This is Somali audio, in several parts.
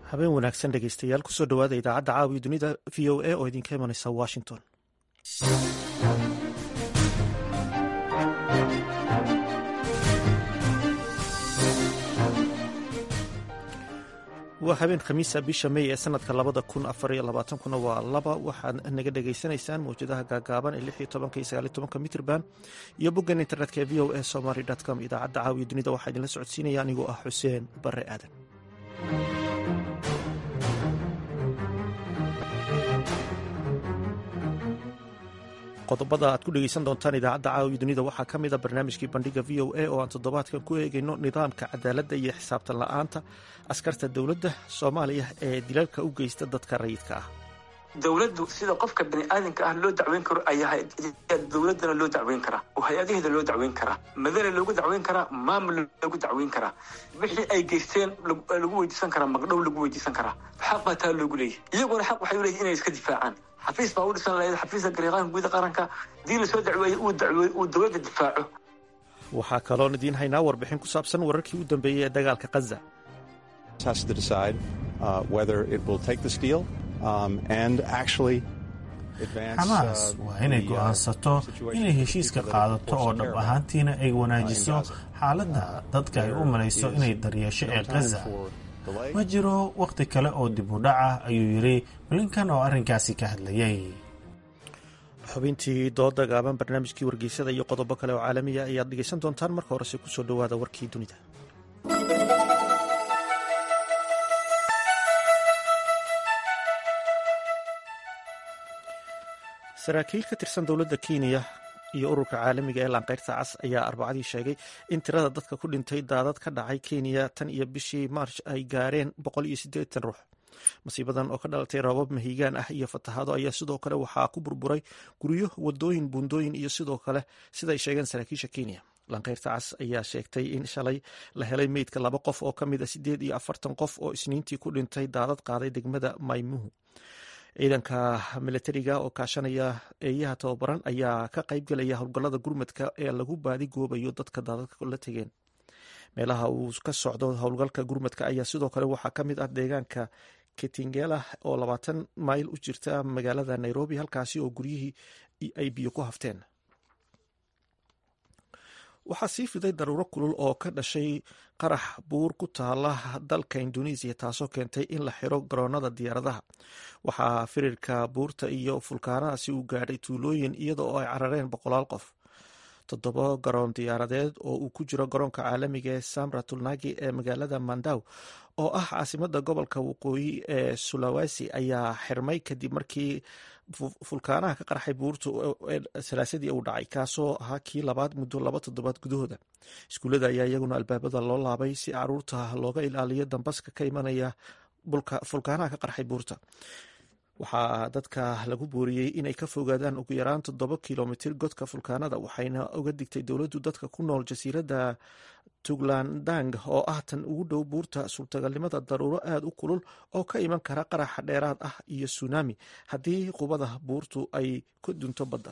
habeen wanaagsan dhegeystayaal kusoo dhowaada idaacadda caawiya dunida v o a oo idinka imanaysa washington waa habeen khamiisa bisha mey ee sanadka labada kun afariyo labaatankuna waa laba waxaad naga dhegaysanaysaan mawjadaha gaagaaban ee lix iyo tobanka iyo sagaaliyo tobanka mitrban iyo boggan internetka ee v o a somaly com idaacadda caawiya dunida waxaa idinla socodsiinaya anigoo ah xuseen bare aadan qodobada aad ku dhegeysan doontaan idaacadda caawiya dunida waxaa ka mid a barnaamijkii bandhiga v o a oo aan toddobaadkan ku eegayno nidaamka cadaaladda iyo xisaabtan la-aanta askarta dowladda soomaaliya ee dilalka u geysta dadka rayidka ah dowladdu sida qofka bani aadamka ah loo dacweyn karo ayaa dowladdana loo dacweyn karaa oo hay-adaheeda loo dacweyn karaa madana loogu dacweyn karaa maamul loogu dacweyn karaa wixii ay geysteen lagu weydiisan karaa magdhow lagu weydiisan karaa xaq baa taa loogu leeyahy iyaguna xaq waxay u leeyihin inay iska difaacaan xafiis baa u dhisan lahayd xafiiska gariiqaanka guuda qaranka hadii lasoo dacweeyey uu dacweey uu dowladda difaaco waxaa kaloon idiin haynaa warbixin ku saabsan wararkii u dambeeyey ee dagaalka khaza xamaas waa inay go'aansato inay heshiiska qaadato oo dhab ahaantiina ay wanaajiso xaaladda dadka ay u malayso inay daryeesho ee khaza ma jiro wakhti kale oo dib u dhac ah ayuu yidhi blinkan oo arrinkaasi ka hadlayay xubintii dooda gaaban barnaamijkii wargeysada iyo qodobo kale oo caalamiya ayaad dhegeysan doontaan marka horese kusoo dhowaada warkii dunida saraakiil ka tirsan dowladda kenya iyo ururka caalamiga ee laanqeyrta cas ayaa arbacadii sheegay in tirada dadka ku dhintay daadad ka dhacay kenya tan iyo bishii maarch ay gaareen boqol iyo siddeetan ruux masiibadan oo ka dhalatay roobab mahiigaan ah iyo fatahaado ayaa sidoo kale waxaa ku burburay guryo wadooyin buundooyin iyo sidoo kale siday sheegeen saraakiisha kenya lanqeyrta cas ayaa sheegtay in shalay la helay meydka laba qof oo ka mid a siddeed iyo afartan qof oo isniintii ku dhintay daadad qaaday degmada maymuhu ciidanka milatariga oo kaashanaya eeyaha tababaran ayaa ka qaybgelaya howlgallada gurmadka ee lagu baadi goobayo dadka daadadka la tegeen meelaha uu ka socdo howlgalka gurmadka ayaa sidoo kale waxaa ka mid ah deegaanka ketingela oo labaatan mayl u jirta magaalada nairobi halkaasi oo guryihii ay biyo ku hafteen waxaa sii fiday daruuro kulul oo ka dhashay qarax buur ku taala dalka indonesiya taasoo keentay in la xiro garoonada diyaaradaha waxaa firirka buurta iyo fulkaanadaasi uu gaadhay tuulooyin iyada oo ay carareen boqolaal qof toddoba garoon diyaaradeed oo uu ku jiro garoonka caalamiga ee samra tulnagi ee magaalada mandaw oo ah caasimada gobolka waqooyi ee sulawesi ayaa xirmay kadib markii fulkaanaha ka qarxay buurta salaasadii uu dhacay kaasoo ahaa kii labaad muddo laba toddobaad gudahooda iskuullada ayaa iyaguna albaabada loo laabay si caruurta looga ilaaliyo dambaska ka imanaya fulkaanaha ka qarxay buurta waxaa dadka lagu booriyey inay ka fogaadaan ugu yaraan toddoba kilomitir godka fulkaanada waxayna uga digtay dowladdu dadka ku nool jasiiradda tuglandang oo ah tan ugu dhow buurta suurtagalnimada daruuro aada u kulul oo ka iman kara qaraxa dheeraad ah iyo tsunami haddii qubada buurtu ay ka dunto badda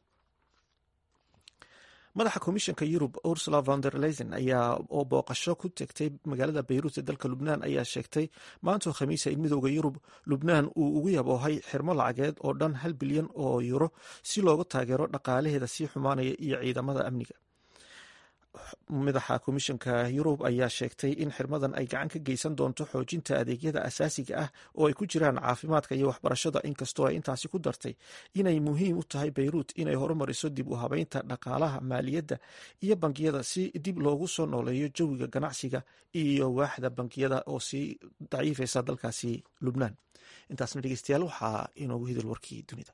madaxa komishanka yurub ursula von der leyen ayaa oo booqasho ku tegtay magaalada bayruut ee dalka lubnaan ayaa sheegtay maantoo khamiisa in midooda yurub lubnaan uu ugu yaboohay xirmo lacageed oo dhan hal bilyan oo yuro si looga taageero dhaqaalaheeda sii xumaanaya iyo ciidamada amniga madaxa komishanka yurub ayaa sheegtay in xirmadan ay gacan ka geysan doonto xoojinta adeegyada asaasiga ah oo ay ku jiraan caafimaadka iyo waxbarashada inkastoo ay intaasi ku dartay inay muhiim u tahay bayruut inay horumariso dib u habeynta dhaqaalaha maaliyadda iyo bangiyada si dib loogu soo nooleeyo jawiga ganacsiga iyo waaxda bangiyada oo sii daciifaysa dalkaasi lubnaan intaasna dhegeystayaal waxaa inoogu hidil warkii dunida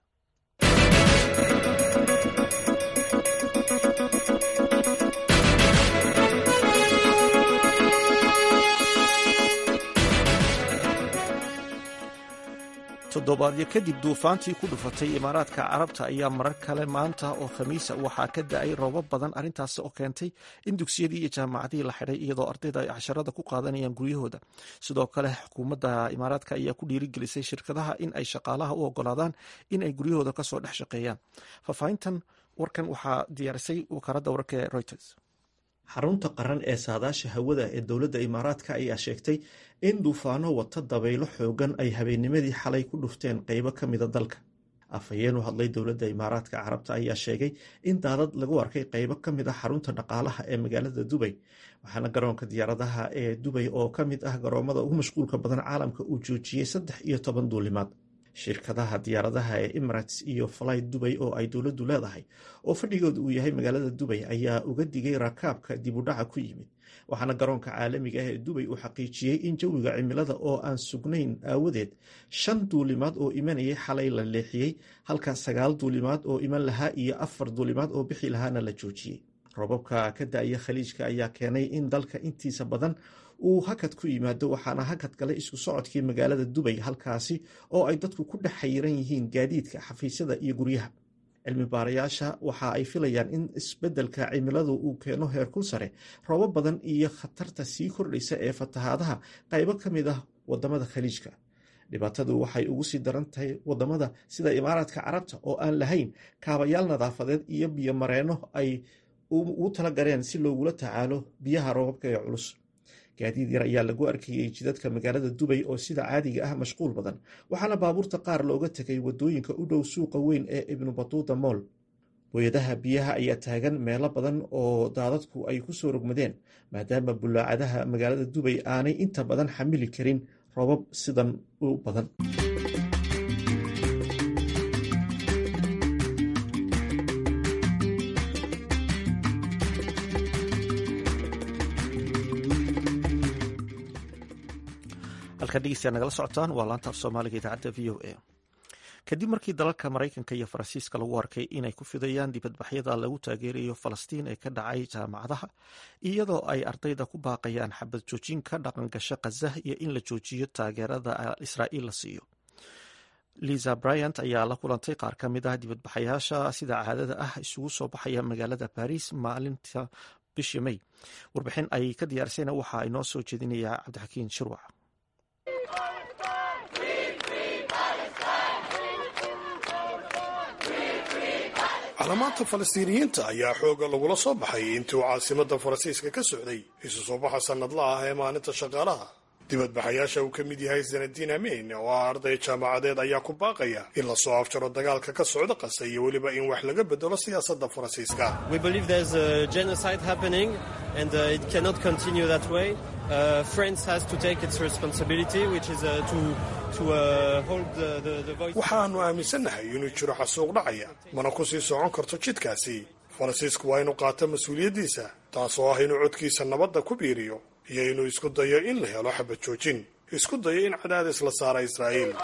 toddobaadyo kadib duufaantii ku dhufatay imaaraadka carabta ayaa marar kale maanta oo khamiisa waxaa ka da-ay roobab badan arrintaas oo keentay in dugsiyadii iyo jaamacadihii la xidhay iyadoo ardayda ay casharada ku qaadanayaan guryahooda sidoo kale xukuumadda imaaraadka ayaa ku dhiirigelisay shirkadaha in ay shaqaalaha u ogolaadaan in ay guryahooda kasoo dhex shaqeeyaan faahfaahintan warkan waxaa diyaarisay wakaaradda wararka ee reuters xarunta qaran ee saadaasha hawada ee dowladda imaaraadka ayaa sheegtay in duufaano wata dabaylo xoogan ay habeennimadii xalay ku dhufteen qeybo ka mida dalka afhayeen u hadlay dowladda imaaraadka carabta ayaa sheegay in daadad lagu arkay qeybo ka mid ah xarunta dhaqaalaha ee magaalada dubay waxaana garoonka diyaaradaha ee dubay oo ka mid ah garoomada ugu mashquulka badan caalamka uu joojiyey saddex iyo toban duulimaad shirkadaha diyaaradaha ee emirates iyo fly dubay oo ay dowladdu leedahay oo fadhigooda uu yahay magaalada dubay ayaa uga digay rakaabka dibudhaca ku yimid waxaana garoonka caalamiga ah ee dubay uu xaqiijiyey in jawiga cimilada oo aan sugnayn aawadeed shan duulimaad oo imanayay xalay la leexiyey halka sagaal duulimaad oo iman lahaa iyo afar duulimaad oo bixi lahaana la joojiyey robabka ka da-ya khaliijka ayaa keenay in dalka intiisa badan uu hakad ku yimaado waxaana hakad galay isku socodkii magaalada dubay halkaasi oo ay dadku ku dhex xayiran yihiin gaadiidka xafiisyada iyo guryaha cilmi baarayaasha waxa ay filayaan in isbeddelka cimiladu uu keeno heerkul sare roobo badan iyo khatarta sii kordhaysa ee fatahaadaha qaybo ka mid ah wadamada khaliijka dhibaatadu waxay ugu sii daran tahay wadamada sida imaaraadka carabta oo aan lahayn kaabayaal nadaafadeed iyo biyo mareenno ay ugu tala galeen si loogula tacaalo biyaha roobabka ee culus gaadiid yar ayaa lagu arkayey jidadka magaalada dubay oo sida caadiga ah mashquul badan waxaana baabuurta qaar looga tegay wadooyinka u dhow suuqa weyn ee ibnu batuuta mool booyadaha biyaha ayaa taagan meelo badan oo daadadku ay ku soo rogmadeen maadaama bulaacadaha magaalada dubay aanay inta badan xamili karin roobab sidan u badan halkaad dhegeystayaa nagala socotaan waa laanta af soomaaliga idaacadda v o a kadib markii dalalka maraykanka iyo faransiiska lagu arkay inay ku fidayaan dibadbaxyada lagu taageerayo falastiin ee ka dhacay jaamacadaha iyadoo ay ardayda ku baaqayaan xabad joojin ka dhaqan gasho khazah iyo in la joojiyo taageerada israa'iil la siiyo liza bryant ayaa la kulantay qaar ka mid ah dibadbaxayaasha sida caadada ah isugu soo baxaya magaalada baris maalinta bishii may warbixin ay ka diyaarisayna waxaa inoo soo jeedinaya cabdixakiin shirwac calaamaadta falastiiniyiinta ayaa xooga lagula soo baxay intii uu caasimadda faransiiska ka socday isu soo baxa sannadla ah ee maalinta shaqaalaha dibadbaxayaasha uu ka mid yahay sanadiin ameyn oo ah arday jaamacadeed ayaa ku baaqaya in lasoo afjaro dagaalka ka socda qasa iyo weliba in wax laga bedelo siyaasadda faransiiska waxaannu aaminsannahay inuu jiro xasuuq dhacaya mana ku sii socon karto jidkaasi faransiisku waa inuu qaato mas-uuliyaddiisa taasoo ah inuu codkiisa nabadda ku biiriyo iyo inuu isku dayo in la helo xabad joojin isku dayo in cadaadis la saara israa'iil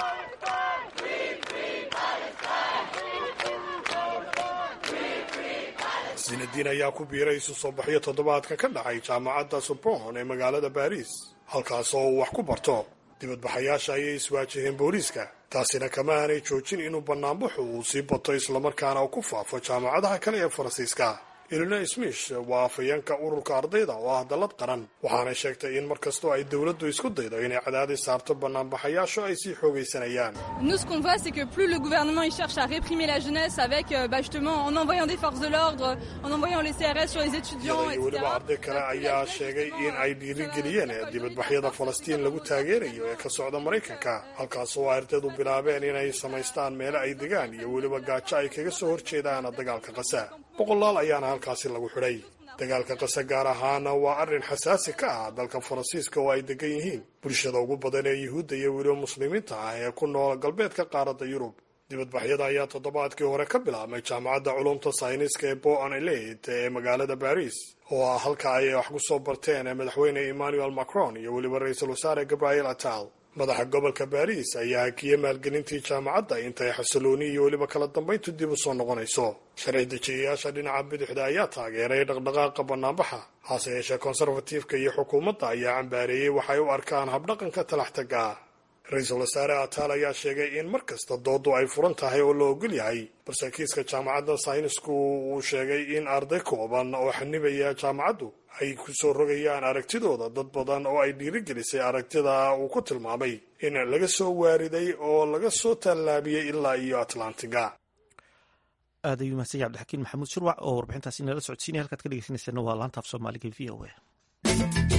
sinadiin ayaa ku biiray isu soo baxyo toddobaadka ka dhacay jaamacadda sorbon ee magaalada baris halkaas oo uu wax ku barto dibadbaxayaasha ayay iswaajaheen booliiska taasina kama aanay joojin inuu bannaanbaxu uu sii bato islamarkaana uu ku faafo jaamacadaha kale ee faransiiska ilina smith waa afayeenka ururka ardayda oo ah dallad qaran waxaanay sheegtay in mar kastoo ay dowladdu isku daydo inay cadaadis saarto bannaanbaxayaashu ay sii xoogaysanayaan Nous, ce qu'on voit, c'est que plus le gouvernement il cherche à réprimer la jeunesse avec, euh, bah, justement, en envoyant des forces de l'ordre, en envoyant les CRS sur les étudiants, iyada iyo etc. weliba arday kale ayaa sheegay in ay dhiirigeliyeen dibadbaxyada falastiin lagu taageerayo ee ka socda maraykanka halkaas oo ardaydu bilaabeen inay samaystaan meelo ay degaan iyo weliba gaajo ay kaga soo horjeedaan dagaalka qasa boqolaal ayaana halkaasi lagu xidhay dagaalka qasa gaar ahaana waa arrin xasaasi ka ah dalka faransiiska oo ay degan yihiin bulshada ugu badan ee yuhuudda iyo weliba muslimiinta ah ee ku nool galbeedka qaaradda yurub dibadbaxyada ayaa toddobaadkii hore ka bilaabmay jaamacadda culumta sayniska ee boan eleit ee magaalada baris oo ah halka ay wax ku soo barteen madaxweyne emmanuel macron iyo weliba ra-iisul wasaare gabriel atal madaxa gobolka baris ayaa hakiyey maalgelintii jaamacadda intay xasilooni iyo weliba kala dambayntu dib u soo noqonayso sharci dejiyayaasha dhinaca bidixda ayaa taageeray dhaqdhaqaaqa bannaanbaxa hase yeeshee konserfatiifka iyo xukuumadda ayaa cambaareeyey waxay u arkaan habdhaqanka talaxtaga ah ra-iisul wasaare ataal ayaa sheegay in mar kasta doodu ay furan tahay oo la ogol yahay balse kiiska jaamacadda saynisku uu sheegay in arday kooban oo xanibaya jaamacaddu ay ku soo rogayaan aragtidooda dad badan oo ay dhiirigelisay aragtida uu ku tilmaamay in laga soo waariday oo laga soo tallaabiyey ilaa iyo atlantiga aad ayuu mahadsan yahay cabdixakiin maxamuud shirwac oo warbixintaasi nala socodsiinaya halkaad ka dhegeysaneysana waa laanta af soomaaliga v o a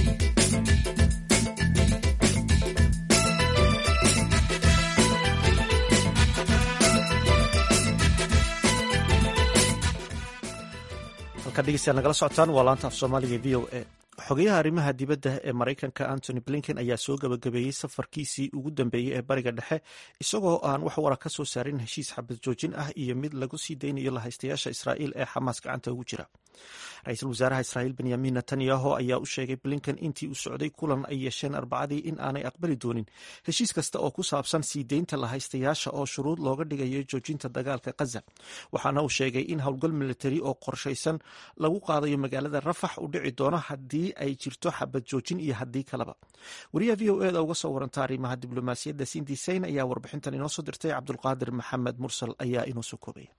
halkaad dhegeystayaal nagala socotaan waa laanta af soomaaliga v o a xogayaha arrimaha dibadda ee maraykanka antony blinken ayaa soo gabagabeeyey safarkiisii ugu dambeeyey ee bariga dhexe isagoo aan wax wara ka soo saarin heshiis xabad joojin ah iyo mid lagu sii daynayo lahaystayaasha israa'iil ee xamaas gacanta ugu jira ra-iisul wasaaraha israa'iil benyamin netanyahu ayaa u sheegay blinken intii uu socday kulan ay yeesheen arbacadii in aanay aqbali doonin heshiis kasta oo ku saabsan sii deynta lahaystayaasha oo shuruud looga dhigayo joojinta dagaalka khaza waxaana uu sheegay in howlgal militari oo qorshaysan lagu qaadayo magaalada rafax u dhici doono haddii ay jirto xabad joojin iyo haddii kaleba wariyaha v o eda uga soo waranta arrimaha diblomaasiyadda sindi sayn ayaa warbixintan inoo soo dirtay cabdulqaadir maxamed mursal ayaa inoo soo koobaya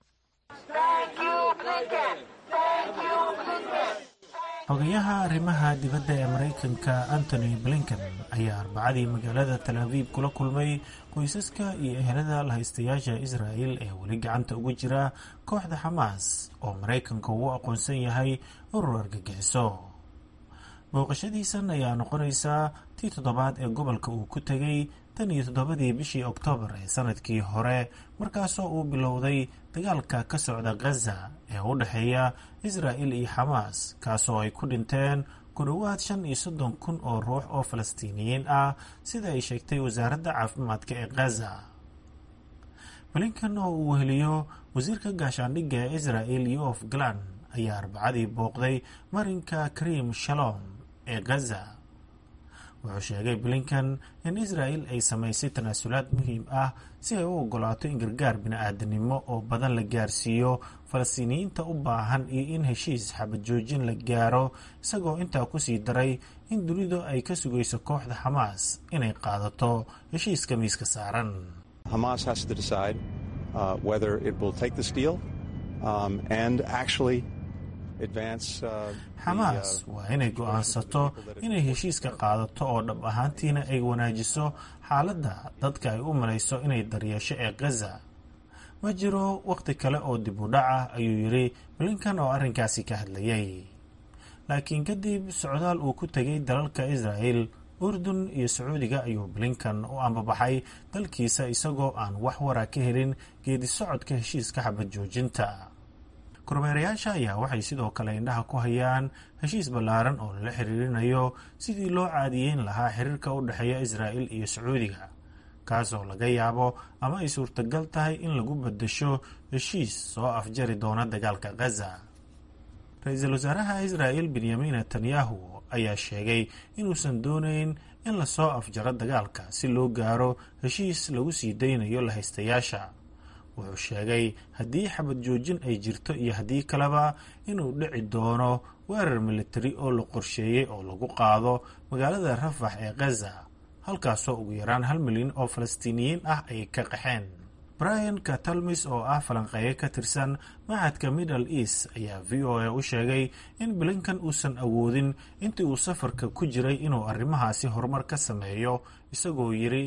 xogayaha arrimaha dibadda ee maraykanka antony blinken ayaa arbacadii magaalada tal abiib kula kulmay qoysaska iyo ehelada lahaystayaasha israa'il ee weli gacanta ugu jira kooxda xamaas oo maraykanka uu aqoonsan yahay urur argagixiso booqashadiisan ayaa noqonaysaa tii toddobaad ee gobolka uu ku tegay tan iyo toddobadii bishii oktoobar ee sanadkii hore markaasoo uu bilowday dagaalka ka socda khaza ee u dhexeeya israa'il iyo xamaas kaasoo ay ku dhinteen ku dhowaad shan iyo soddon kun oo ruux oo falastiiniyiin ah sida ay sheegtay wasaaradda caafimaadka ee khaza blinkan oo uu weheliyo wasiirka gaashaandhigga ee israa'il yof galan ayaa arbacadii booqday marinka karim shalom ee khaza wuxuu sheegay blinkan in israa'il ay samaysay tanaasulaad muhiim ah si ay u ogolaato in gargaar bini-aadanimo oo badan la gaarsiiyo falastiiniyiinta u baahan iyo in heshiis xabad joojin la gaaro isagoo intaa kusii daray in dunidu ay ka sugayso kooxda xamaas inay qaadato heshiiska miiska saaran xamaas waa inay go'aansato inay heshiiska qaadato oo dhab ahaantiina ay wanaajiso xaaladda dadka ay u malayso inay daryeesho ee khaza ma jiro wakhti kale oo dib u dhac ah ayuu yidhi blinkan oo arrinkaasi ka hadlayay laakiin kadib socdaal uu ku tegay dalalka israa'il urdun iyo sacuudiga ayuu blinkan u ambabaxay dalkiisa isagoo aan wax wara ka helin geedi socodka heshiiska xabad joojinta kormeerayaasha ayaa waxay sidoo kale indhaha ku hayaan heshiis ballaaran oo lala xiriirinayo sidii loo caadiyeyn lahaa xiriirka u dhexeeya israa'il iyo sacuudiga kaasoo laga yaabo ama ay suurtagal tahay in lagu beddesho heshiis soo afjari doona dagaalka khaza ra-iisul wasaaraha israa'il benyamin netanyahu ayaa sheegay inuusan doonayn in lasoo afjaro dagaalka si loo gaaro heshiis lagu sii daynayo lahaystayaasha wuxuu sheegay haddii xabad joojin ay jirto iyo haddii kaleba inuu dhici doono weerar militari oo la qorsheeyey oo lagu qaado magaalada rafax ee khaza halkaasoo ugu yaraan hal milyan oo falastiiniyiin ah ay ka qaxeen brian katalmis oo ah falanqeeye ka tirsan machadka middle east ayaa v o a u sheegay in blinkan uusan awoodin intii uu safarka ku jiray inuu arrimahaasi horumar ka sameeyo isagoo yidhi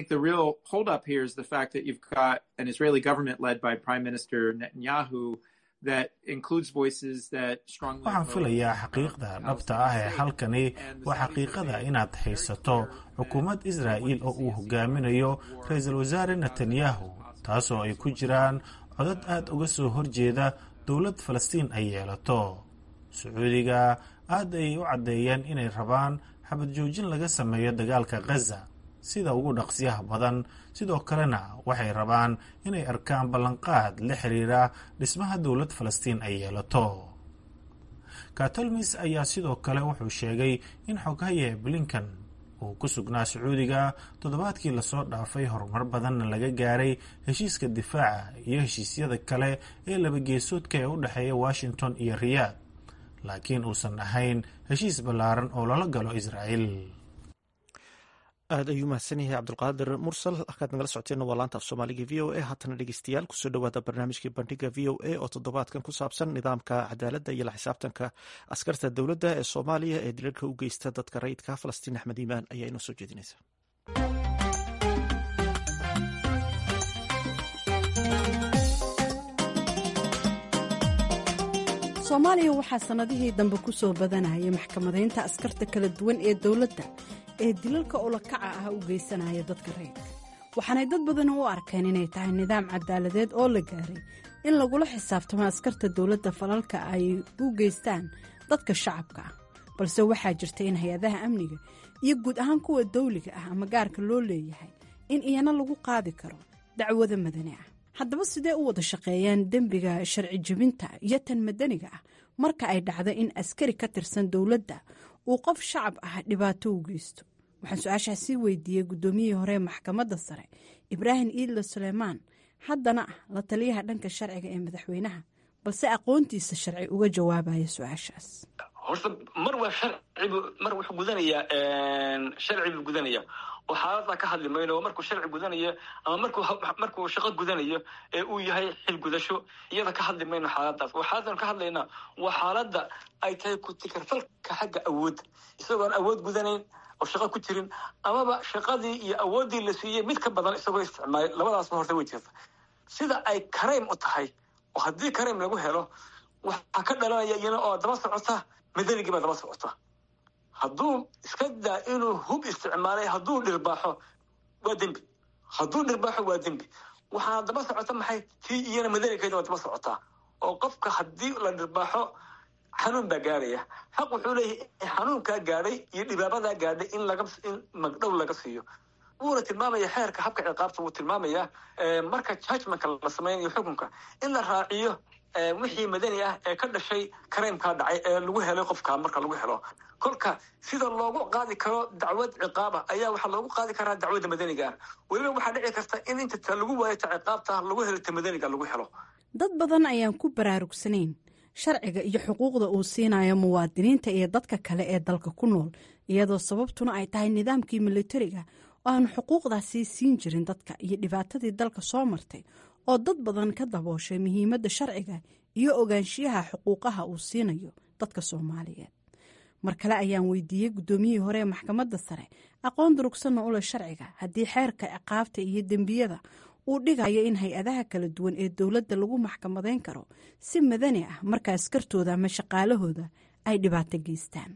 waxaan filayaa xaqiiqda dhabta ah ee halkani waa xaqiiqada inaad haysato xukuumad israa'iil oo uu hogaaminayo ra-iisul wasaare netanyahu taasoo ay ku jiraan codad aad uga soo horjeeda dowlad falastiin ay yeelato sacuudiga aad ayay u caddeeyeen inay rabaan xabad joojin laga sameeyo dagaalka khaza sida ugu dhaqsiyaha badan sidoo kalena waxay rabaan inay arkaan ballanqaad la xiriira dhismaha dowlad falastiin ay yeelato katolmis ayaa sidoo kale wuxuu sheegay in xoghaye blinkan uu ku sugnaa sacuudiga toddobaadkii lasoo dhaafay horumar badanna laga gaaray heshiiska difaaca iyo heshiisyada kale ee labageesoodka ee u dhexeeya washington iyo riyaad laakiin uusan ahayn heshiis ballaaran oo lala galo israa'iil aad ayuu mahadsan yahay cabdulqaadir mursal halkaad nagala socoteen waa laanta af soomaaliga v o a haatana dhegeystayaal kusoo dhowaada barnaamijkii bandhiga v o a oo toddobaadkan ku saabsan nidaamka cadaaladda iyo la xisaabtanka askarta dowladda ee soomaaliya ee dilalka u geysta dadka rayidka falastiin axmed iimaan ayaa inoo soo jeedinaysa soomaaliya waxaa sannadihii dambe ku soo badanayay maxkamadaynta askarta kala duwan ee dowladda ee dilalka ulakaca ah u geysanaya dadka rayidka waxaanay dad badani u arkeen inay tahay nidaam cadaaladeed oo la gaaray in lagula xisaabtamo askarta dowladda falalka ay u geystaan dadka shacabka ah balse waxaa jirta in hay-adaha amniga iyo guud ahaan kuwa dawliga ah ama gaarka loo leeyahay in iyana lagu qaadi karo dacwada madani ah haddaba sidee u wada shaqeeyaan dembiga sharci jebinta iyo tan madaniga ah marka ay dhacdo in askari ka tirsan dowladda uu qof shacab ah dhibaato u geysto waxaan su-aashaas sii weydiiyey guddoomiyihii hore maxkamadda sare ibraahim iidlo suleymaan haddana ah la taliyaha dhanka sharciga ee madaxweynaha balse aqoontiisa sharci uga jawaabaya su-aashaas horta mar waa sharcibu mar wuxuu gudanayaa sharci buu gudanaya oo xaaladaa ka hadli mayno oo markuu sharci gudanayo ama markuu markuu shaqo gudanayo ee uu yahay xil gudasho iyada ka hadli mayno xaaladaas oo xaaladan ka hadlaynaa waa xaaladda ay tahay ku-tikarfalka xagga awoodda isagoon awood gudanayn oo shaqo ku jirin amaba shaqadii iyo awooddii la siiyey mid ka badan isagoo isticmaalay labadaasba horta way jirta sida ay kareym u tahay oo haddii kareym lagu helo waxaa ka dhalanaya iyana oo daba socota madanigii baa daba socota hadduu iska daa inuu hub isticmaalay hadduu dhirbaaxo waa dembi hadduu dhirbaaxo waa dembi waxaana daba socota maxay tii iyana madanigeeda waa daba socotaa oo qofka haddii la dhirbaaxo xanuun baa gaadhaya xaq wuxuu leeyahay xanuunkaa gaadhay iyo dhibaabadaa gaadhay in laga in magdhow laga siiyo wuuna tilmaamaya xeerka habka ciqaabta wuu tilmaamayaa marka judgmentka la sameynayo xukunka in la raaciyo wixii madani ah ee ka dhashay kareymkaa dhacay ee lagu helay qofka marka lagu helo kolka sida loogu qaadi karo dacwad ciqaaba ayaa waxaa loogu qaadi karaa dacwadda madaniga ah weliba waxaa dhici karta in inta ta lagu waayo ta ciqaabta lagu helo ta madaniga lagu helo dad badan ayaan ku baraarugsanayn sharciga iyo xuquuqda uu siinayo muwaadiniinta iyo dadka kale ee dalka ku nool iyadoo sababtuna ay tahay nidaamkii militariga oo aanu xuquuqdaasi siin jirin dadka iyo dhibaatadii dalka soo martay oo dad badan ka dabooshay muhiimadda sharciga iyo ogaanshiyaha xuquuqaha uu siinayo dadka soomaaliyeed mar kale ayaan weydiiyey guddoomiyihii hore ee maxkamadda sare aqoon durugsanna u leh sharciga haddii xeerka ciqaabta iyo dembiyada uu dhigayo in hay-adaha kala duwan ee dowladda lagu maxkamadayn karo si madani ah marka askartooda ama shaqaalahooda ay dhibaato geystaan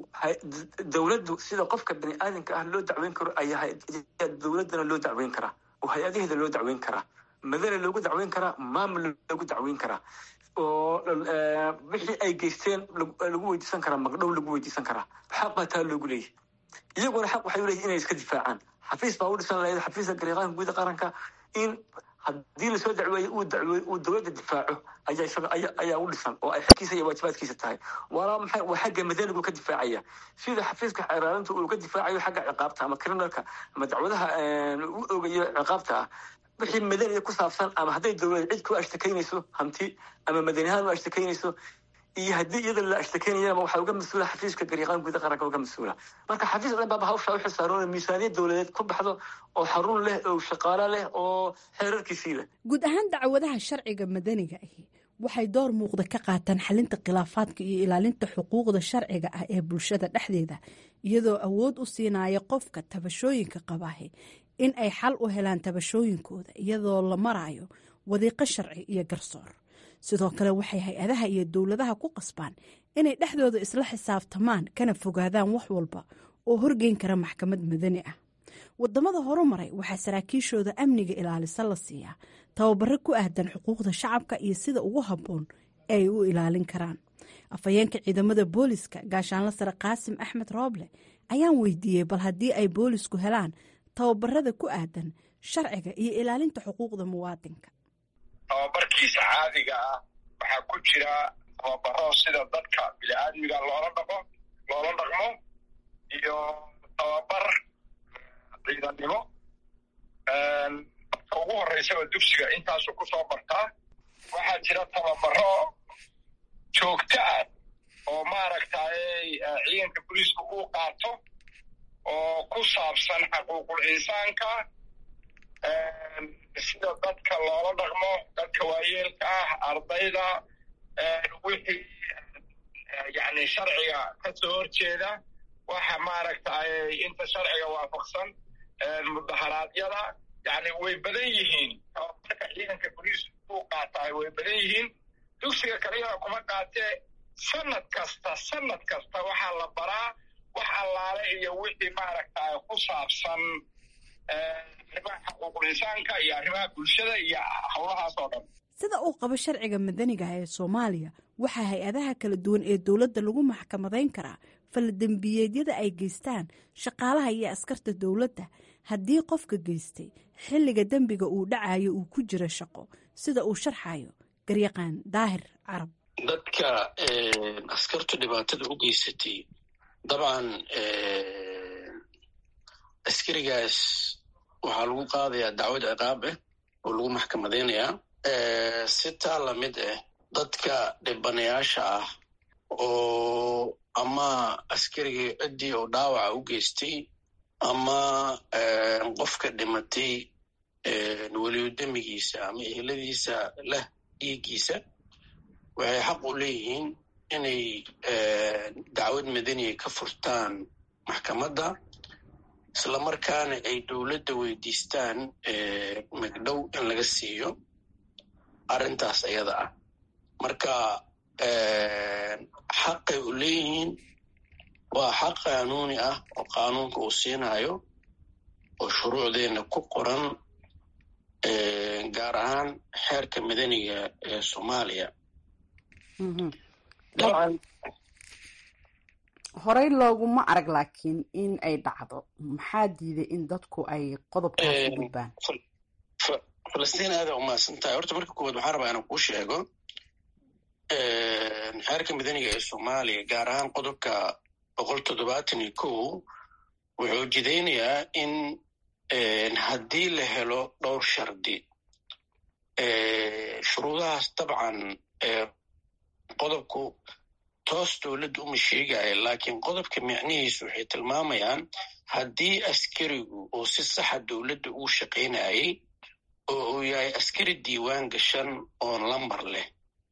dowladdu sida qofka bani aadamka ah loo dacweyn karo ayaa dowladdana loo dacweyn karaa oo hay-adaheeda loo dacweyn karaa madana loogu dacweyn karaa maamul loogu dacweyn karaa oo wixii ay geysteen lagu weydiisan karaa magdhow lagu weydiisan karaa xaq baa taa loogu leeyahy iyaguna xaq waxay u leeyihin inay iska difaacaan xafiis baa u dhisan lahayd xafiiska gariiqaanka guuda qaranka in haddii lasoo dacweeye uu dacweey uu dowladda difaaco ayaa isaga aya ayaa u dhisan oo ay xagkiisa iyo waajibaadkiisa tahay walaa maxay waa xagga madanigu ka difaacaya sida xafiiska xeeraalinta uu ka difaacayo xagga ciqaabta ama criminalka ama dacwadaha u ogayo ciqaabta ah wixii madaniga ku saabsan ama hadday dowlad cid ku ashtakaynayso hanti ama madanihaan u ashtakaynayso iyo haddii iyada la ashtakeynayaba waxaa uga mas-uula xafiiska gariiqaan guuda qaranka uga mas-uula marka xafiis dhan baaba hawshaa u xilsaaroona miisaaniyad dowladeed ku baxdo oo xarun leh oo shaqaalo leh oo xeerarkiisii leh guud ahaan dacwadaha sharciga madaniga ahi waxay door muuqda ka qaataan xalinta khilaafaadka iyo ilaalinta xuquuqda sharciga ah ee bulshada dhexdeeda iyadoo awood u siinaya qofka tabashooyinka qabaahi in ay xal u helaan tabashooyinkooda iyadoo la marayo wadiiqo sharci iyo garsoor sidoo kale waxay hay-adaha iyo dowladaha ku qasbaan inay dhexdooda isla xisaabtamaan kana fogaadaan wax walba oo horgeyn kara maxkamad madani ah wadamada horumaray waxaa saraakiishooda amniga ilaalisa la siiyaa tababaro ku ahdan xuquuqda shacabka iyo sida ugu habboon ee ay u ilaalin karaan afhayeenka ciidamada booliska gaashaanla sare qaasim axmed rooble ayaan weydiiyey bal haddii ay boolisku helaan tababarada ku aadan sharciga iyo ilaalinta xuquuqda muwaadinka tababarkiisa caadiga ah waxaa ku jira tababaro sida dadka bini-aadmiga loola dhaqo loola dhaqmo iyo tababar ciidannimo dadka ugu horreysaba dugsiga intaasuu ku soo bartaa waxaa jira tababaro joogto ah oo maaragtay ciidanka boliiska uu qaato oo ku saabsan xaquuqul insaanka sida dadka loola dhaqmo dadka waayeelka ah ardayda wixii yani sharciga ka soo horjeeda waxa maaragtay inta sharciga waafaqsan mudaharaadyada yani way badan yihiin tababarka ciidanka boliiska uu qaataay way badan yihiin dugsiga kaliyana kuma qaatee sanad kasta sanad kasta waxaa la baraa wax allaale iyo wixii maaragtay ku saabsan arrimaha xuquuqul insaanka iyo arrimaha bulshada iyo howlahaas oo dhan sida uu qabo sharciga madaniga ee soomaaliya waxaa hay-adaha kala duwan ee dowladda lagu maxkamadayn karaa faladembiyeedyada ay geystaan shaqaalaha iyo askarta dowladda haddii qofka geystay xilliga dembiga uu dhacayo uu ku jiro shaqo sida uu sharxayo garyaqaan daahir carab dadka askartu dhibaatada u geysatay dabcan askarigaas waxaa lagu qaadayaa dacwad ciqaab ah oo lagu maxkamadaynayaa si taa lamid ah dadka dhibanayaasha ah oo ama askarigii ciddii oo dhaawaca u geystay ama qofka dhimatay weliyo demigiisa ama eheladiisa leh dhiiggiisa waxay xaq u leeyihiin inay dacwad madaniya ka furtaan maxkamadda islamarkaana ay dowladda weydiistaan magdhow in laga siiyo arrintaas ayada ah marka xaqay u leeyihiin waa xaq qaanuuni ah oo qaanuunka uu siinayo oo shuruucdeenna ku qoran gaar ahaan xeerka madaniga ee soomaaliya horey looguma arag laakiin in ay dhacdo maxaa diiday in dadku ay qodobkaas u gudbaan falastiin aada umahadsan tahay horta marka koowaad waxaan rabaa inaan kuu sheego xeerka madaniga ee soomaaliya gaar ahaan qodobka boqol toddobaatan iyo kow wuxuu jidaynayaa in haddii la helo dhowr shardi shuruudahaas dabcan qodobku toos dowladda uma sheegaya laakiin qodobka micnihiisu waxay tilmaamayaan haddii askarigu oo si saxa dowladda uu shaqaynayay oo uu yahay askari diiwaan gashan oon lambar leh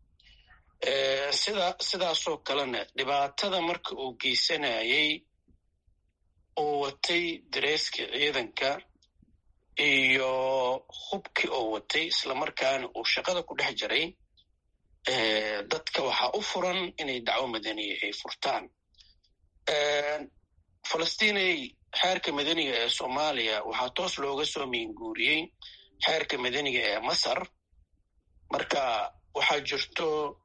sida sidaasoo kalena dhibaatada marka uu geysanayay uu watay dareeska ciidanka iyo hubkii oo watay islamarkaana uu shaqada ku dhex jiray dadka waxaa u furan inay dacwo madaniya ay furtaan falastiinay xeerka madaniga ee soomaaliya waxaa toos looga soo miinguuriyey xeerka madaniga ee masar marka waxaa jirto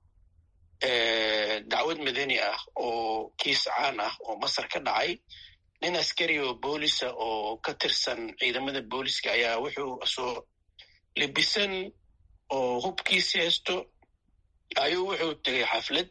dacwad madani ah oo kiis caan ah oo masar ka dhacay nin askari oo boolisa oo ka tirsan ciidamada booliska ayaa wuxuu soo libisan oo hubkiisi haysto ayuu wuxuu tegay xaflad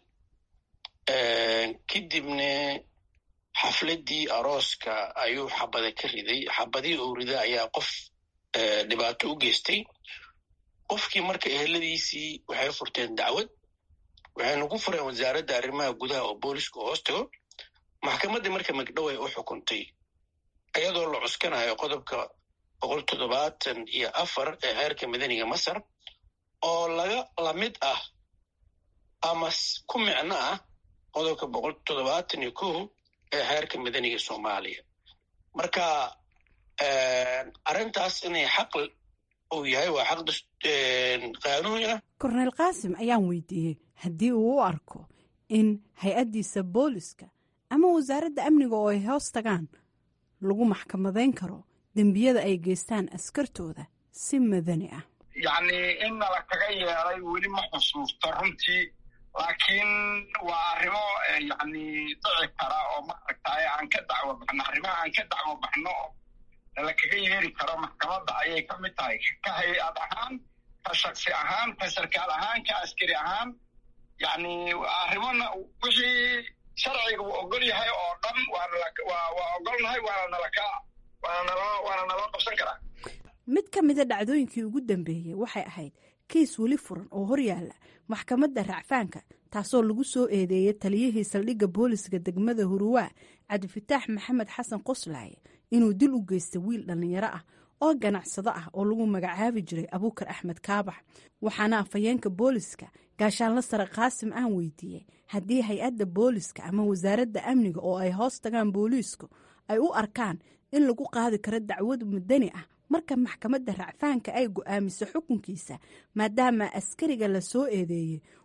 kadibna xafladdii arooska ayuu xabada ka riday xabadii uu rida ayaa qof dhibaato u geystay qofkii marka eheladiisii waxay furteen dacwad waxayna ku fureen wasaaradda arrimaha gudaha oo booliska hoos tago maxkamaddii marka magdhow ay u xukuntay iyadoo la cuskanayo qodobka boqol toddobaatan iyo afar ee xeerka madaniga masar oo laga lamid ah ama ku micno ah qodobka boqol toddobaatan iyo kow ee xeerka madaniga soomaaliya marka arrintaas inay xaq uu yahay waa xaq qaanuuni ah korneyl qaasim ayaan weydiiyey haddii uu u arko in hay-addiisa booliska ama wasaaradda amniga oo ay hoos tagaan lagu maxkamadayn karo dembiyada ay geystaan askartooda si madani ah yacni in nala kaga yeeray weli ma xusuusto runtii laakiin waa arrimo yacni dhici kara oo maaragtay aan ka dacwo baxno arrimaha aan ka dacwo baxno nala kaga yeeri karo maxkamadda ayay ka mid tahay ka hay-ad ahaan ka shaksi ahaan ka sarkaal ahaan ka askari ahaan yacni arrimona wixii sharciga uu ogol yahay oo dhan waa ogolnahay waana nalaka waana naloo qabsan karaa mid ka mida dhacdooyinkii ugu dambeeyey waxay ahayd kiis weli furan oo horyaala maxkamadda racfaanka taasoo lagu soo eedeeyay taliyihii saldhigga booliska degmada huruwaa cabdifataax maxamed xasan qoslaaye inuu dil u geystay wiil dhallinyaro ah oo ganacsado ah oo lagu magacaabi jiray abuukar axmed kaabax waxaana afhayeenka booliska gaashaanla sare qaasim aan weydiiyey haddii hay-adda booliska ama wasaaradda amniga oo ay hoos tagaan booliisku ay u arkaan in lagu qaadi karo dacwad madani ah marka maxkamadda racfaanka ay go'aamiso xukunkiisa maadaama askariga la soo eedeeyey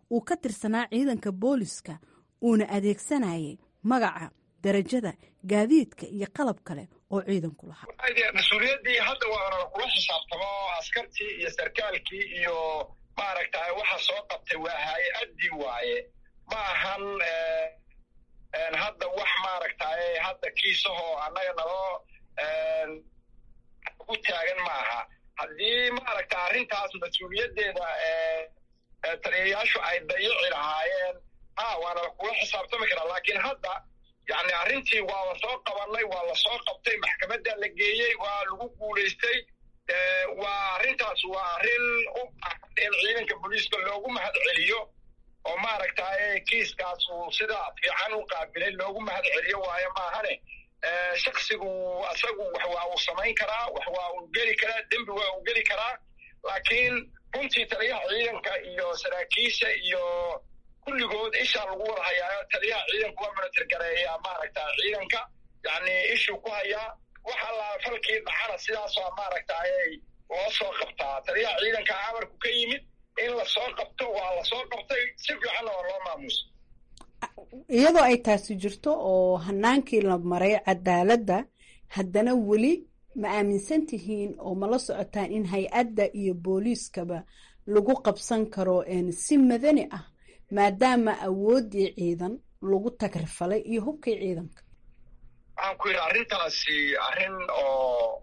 uu ka tirsanaa ciidanka booliska uuna adeegsanayay magaca darajada gaadiidka iyo qalab kale oo ciidanku lahaa mas-uuliyaddii hadda waana kula xisaabtamo askartii iyo sarkaalkii iyo maaragtay waxa soo qabtay waa hay-addii waaye ma ahan hadda wax maaragtay hadda kiisahoo annaga naloo u taagan ma aha haddii maaragta arrintaas mas-uuliyaddeeda taliyayaashu ay dayici lahaayeen ha waana kula xisaabtami karaa laakiin hadda yani arrintii waa la soo qabanay waa la soo qabtay maxkamadda la geeyey waa lagu guulaystay waa arrintaas waa arrin u baahan in ciidanka booliiska loogu mahad celiyo oo maaragtay kiiskaas uu sida fiican u qaabilay loogu mahad celiyo waayo maahane shaksigu isagu wax waa uu samayn karaa wax waa uu geli karaa dembi waa uu geli karaa laakiin runtii taliyaha ciidanka iyo saraakiisha iyo kulligood ishaa lagu wada hayaayo taliyaha ciidanku waa manatirgareeyaa maaragta ciidanka yani ishuu ku hayaa wax allaa falkii dhacana sidaasoo maaragtay loo soo qabtaa taliyaha ciidanka amarku ka yimid in la soo qabto waa la soo qabtay si fiicanna waa loo maamuusa iyadoo ay taasi jirto oo hanaankii la maray cadaaladda haddana weli ma aaminsan tihiin oo ma la socotaan in hay-adda iyo booliiskaba lagu qabsan karo si madani ah maadaama awooddii ciidan lagu tagrifalay iyo hubkii ciidanka waxaan ku yidhi arrintaasi arrin oo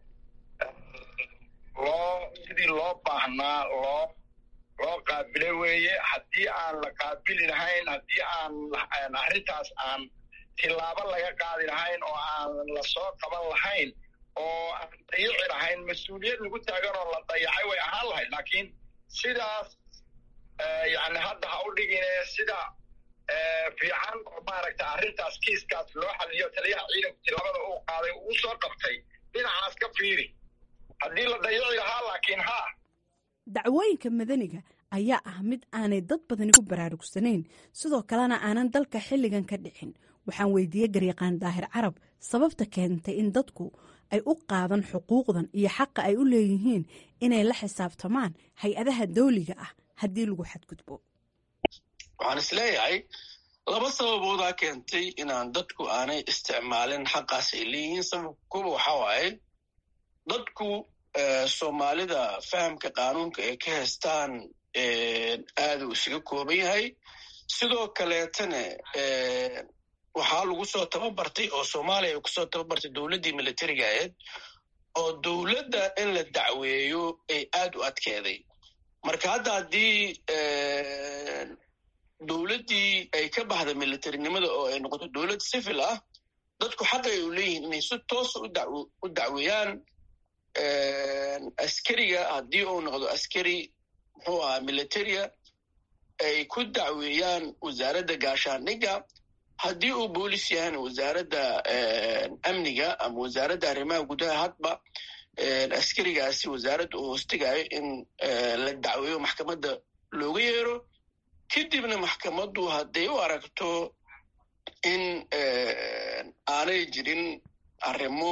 loo sidii loo baahnaa loo loo qaabilay weeye haddii aan la qaabili lahayn haddii aan arrintaas aan tilaabo laga qaadi lahayn oo aan la soo qaban lahayn oo aan dayici lahayn mas-uuliyad lagu taagan oo la dayacay way ahaan lahayd laakiin sidaas yani hadda ha u dhigine sida fiican oo maaragta arrintaas kiiskaas loo xaliyo taliyaha ciidanku tilaabada uu qaaday uu soo qabtay dhinacaas ka fiiri haddii la dayici lahaa laakiin ha dacwooyinka madaniga ayaa ah mid aanay dad badani ku baraarugsanayn sidoo kalena aanan dalka xilligan ka dhicin waxaan weydiiyey garyaqaan daahir carab sababta keentay in dadku ay u qaadan xuquuqdan iyo xaqa ay u leeyihiin inay la xisaabtamaan hay-adaha dawliga ah haddii lagu xadgudbo waxaan isleeyahay laba sababoodaa keentay inaan dadku aanay isticmaalin xaqaas ay leeyihiin sababka kuba waxaa waaye dadku soomaalida fahamka qaanuunka ay ka haystaan aaduu isaga kooban yahay sidoo kaleetana waxaa lagu soo tababartay oo soomaaliya ay kusoo tababartay dowladdii militariga ahayd oo dowladda in la dacweeyo ay aad u adkeeday marka hadda haddii dowladdii ay ka baxda militarinimada oo ay noqoto dowlad civil ah dadku xaqa ay u leeyihiin inay si toosa u dacweeyaan askariga haddii uu noqdo askari muxuu ahaa militaria ay ku dacweeyaan wasaaradda gaashaandhigga haddii uu boolis yahayna wasaaradda amniga ama wasaaradda arrimaha gudaha hadba askarigaasi wasaaradda uu hoostigayo in la dacweeyo maxkamadda looga yeero kadibna maxkamaddu hadday u aragto in aanay jirin arrimo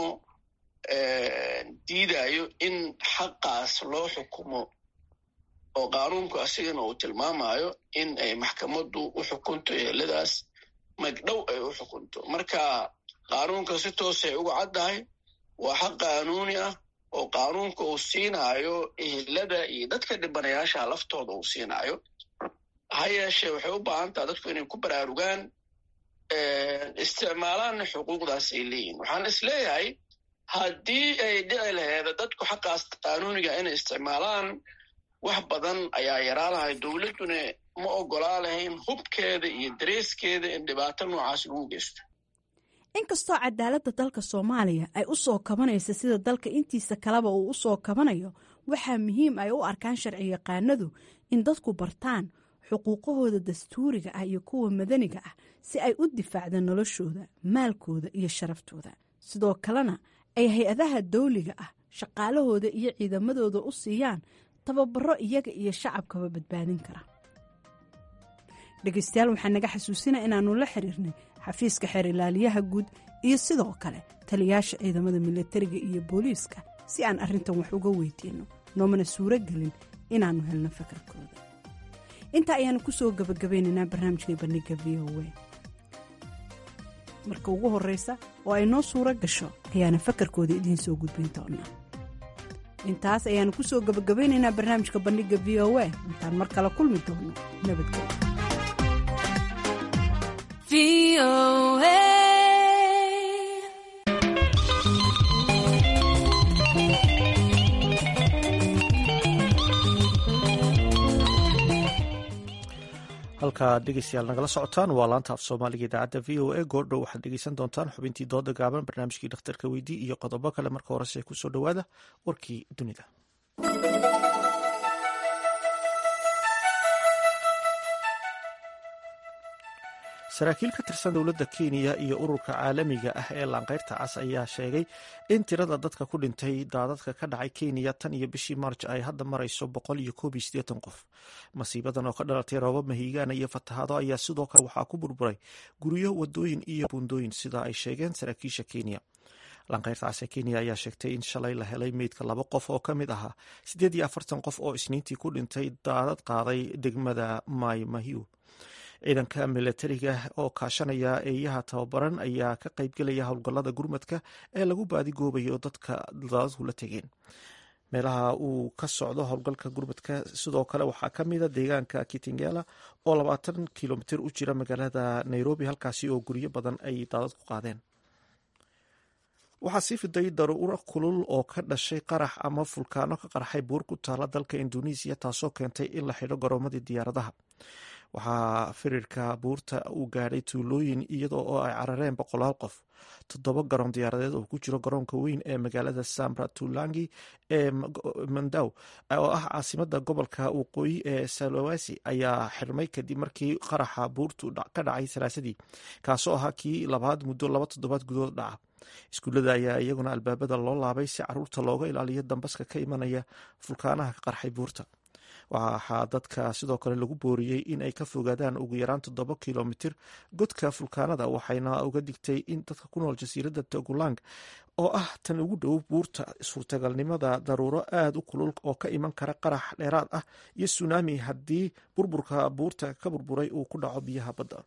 diidayo in xaqaas loo xukumo oo qaanuunku asigana uu tilmaamayo in ay maxkamaddu u xukunto eheladaas magdhow ay u xukunto marka qaanuunka si toosay uga caddahay waa xaq qaanuuni ah oo qaanuunka uu siinaayo ehelada iyo dadka dhibanayaasha laftooda uu siinaayo ha yeeshee waxay u baahan taha dadku inay ku baraarugaan isticmaalaanna xuquuqdaas ay leeyihin waxaan is leeyahay haddii ay dhici laheeda dadku xaqaas qaanuuniga inay isticmaalaan wax badan ayaa yaraa lahay dowladduna ma ogolaa lahayn hubkeeda iyo dareeskeeda in dhibaato noocaas lagu geysto inkastoo cadaaladda dalka soomaaliya ay u soo kabanaysa sida dalka intiisa kaleba uu u soo kabanayo waxaa muhiim ay u arkaan sharci yaqaanadu in dadku bartaan xuquuqahooda dastuuriga ah iyo kuwa madaniga ah si ay u difaacdaan noloshooda maalkooda iyo sharaftooda sidoo kalena ay hay-adaha dawliga ah shaqaalahooda iyo ciidamadooda u siiyaan tababaro iyaga iyo shacabkaba badbaadin kara dhegeystayaal waxaa naga xasuusina inaannu la xiriirnay xafiiska xeer ilaaliyaha guud iyo sidoo kale taliyaasha ciidamada milatariga iyo booliiska si aan arrintan wax uga weydiinno noomana suuro gelin inaannu helno fakarkooda intaa ayaanu kusoo gabagabeynaynaa barnaamijkai bandhiga v o a marka ugu horreysa oo ay noo suuro gasho ayaana fakarkooda idiin soo gudbin doonaa intaas ayaanu kusoo gabagabeynaynaa barnaamijka bandhiga v o a intaan mar kale kulmi doono nabadgelyo halkaa dhegeystayaal nagala socotaan waa laanta af soomaaliga idaacadda v o a goordhow waxaad dhegeysan doontaan xubintii dooda gaaban barnaamijkii dhakhtarka weydii iyo qodobo kale marka horese kusoo dhowaada warkii dunida saraakiil ka tirsan dowladda kenya iyo ururka caalamiga ah ee laanqeyrta cas ayaa sheegay in tirada dadka ku dhintay daadadka ka dhacay kenya tan iyo bishii maarj ay hadda marayso boqol iyo koob iyo siddeetan qof masiibadan oo ka dhalatay roobab mahiigaana iyo fatahaado ayaa sidoo kale waxaa ku burburay guryo wadooyin iyo buundooyin sida ay sheegeen saraakiisha kenya laanqeyrta cas ee kenya ayaa sheegtay in shalay la helay meydka laba qof oo ka mid ahaa siddeed iyo afartan qof oo isniintii ku dhintay daadad qaaday degmada mai mahiu ciidanka milatariga oo kaashanaya eeyaha tababaran ayaa ka qaybgelaya howlgallada gurmadka ee lagu baadigoobayo dadka daadadku la tegeen meelaha uu ka socdo howlgalka gurmadka sidoo kale waxaa ka mida deegaanka kitingela oo labaatan kilomitir u jira magaalada nairobi halkaasi oo guryo badan ay daadad ku qaadeen waxaa sii fiday daruuro kulul oo ka dhashay qarax ama fulkaano ka qarxay buur ku taala dalka induneisiya taasoo keentay in la xidho garoomadii diyaaradaha waxaa firirka buurta uu gaadhay tuulooyin iyadoo oo ay carareen boqolaal qof toddoba garoon diyaaradeed oo ku jiro garoonka weyn ee magaalada sambratulangi ee mandaw oo ah caasimada gobolka waqooyi ee salawasi ayaa xirmay kadib markii qaraxa buurtu ka dhacay salaasadii kaasoo ahaa kii labaad muddo laba toddobaad gudood dhaca iskuullada ayaa iyaguna albaabada loo laabay si caruurta looga ilaaliyo dambaska ka imanaya fulkaanaha ka qarxay buurta waxaa dadka sidoo kale lagu booriyey in ay ka fogaadaan ugu yaraan toddoba kilomitir godka fulkaanada waxayna uga digtay in dadka ku nool jasiiradda togulang oo ah tan ugu dhow buurta suurtagalnimada daruuro aada u kulul oo ka iman kara qarax dheeraad ah iyo sunaami haddii burburka buurta ka burburay uu ku dhaco biyaha badda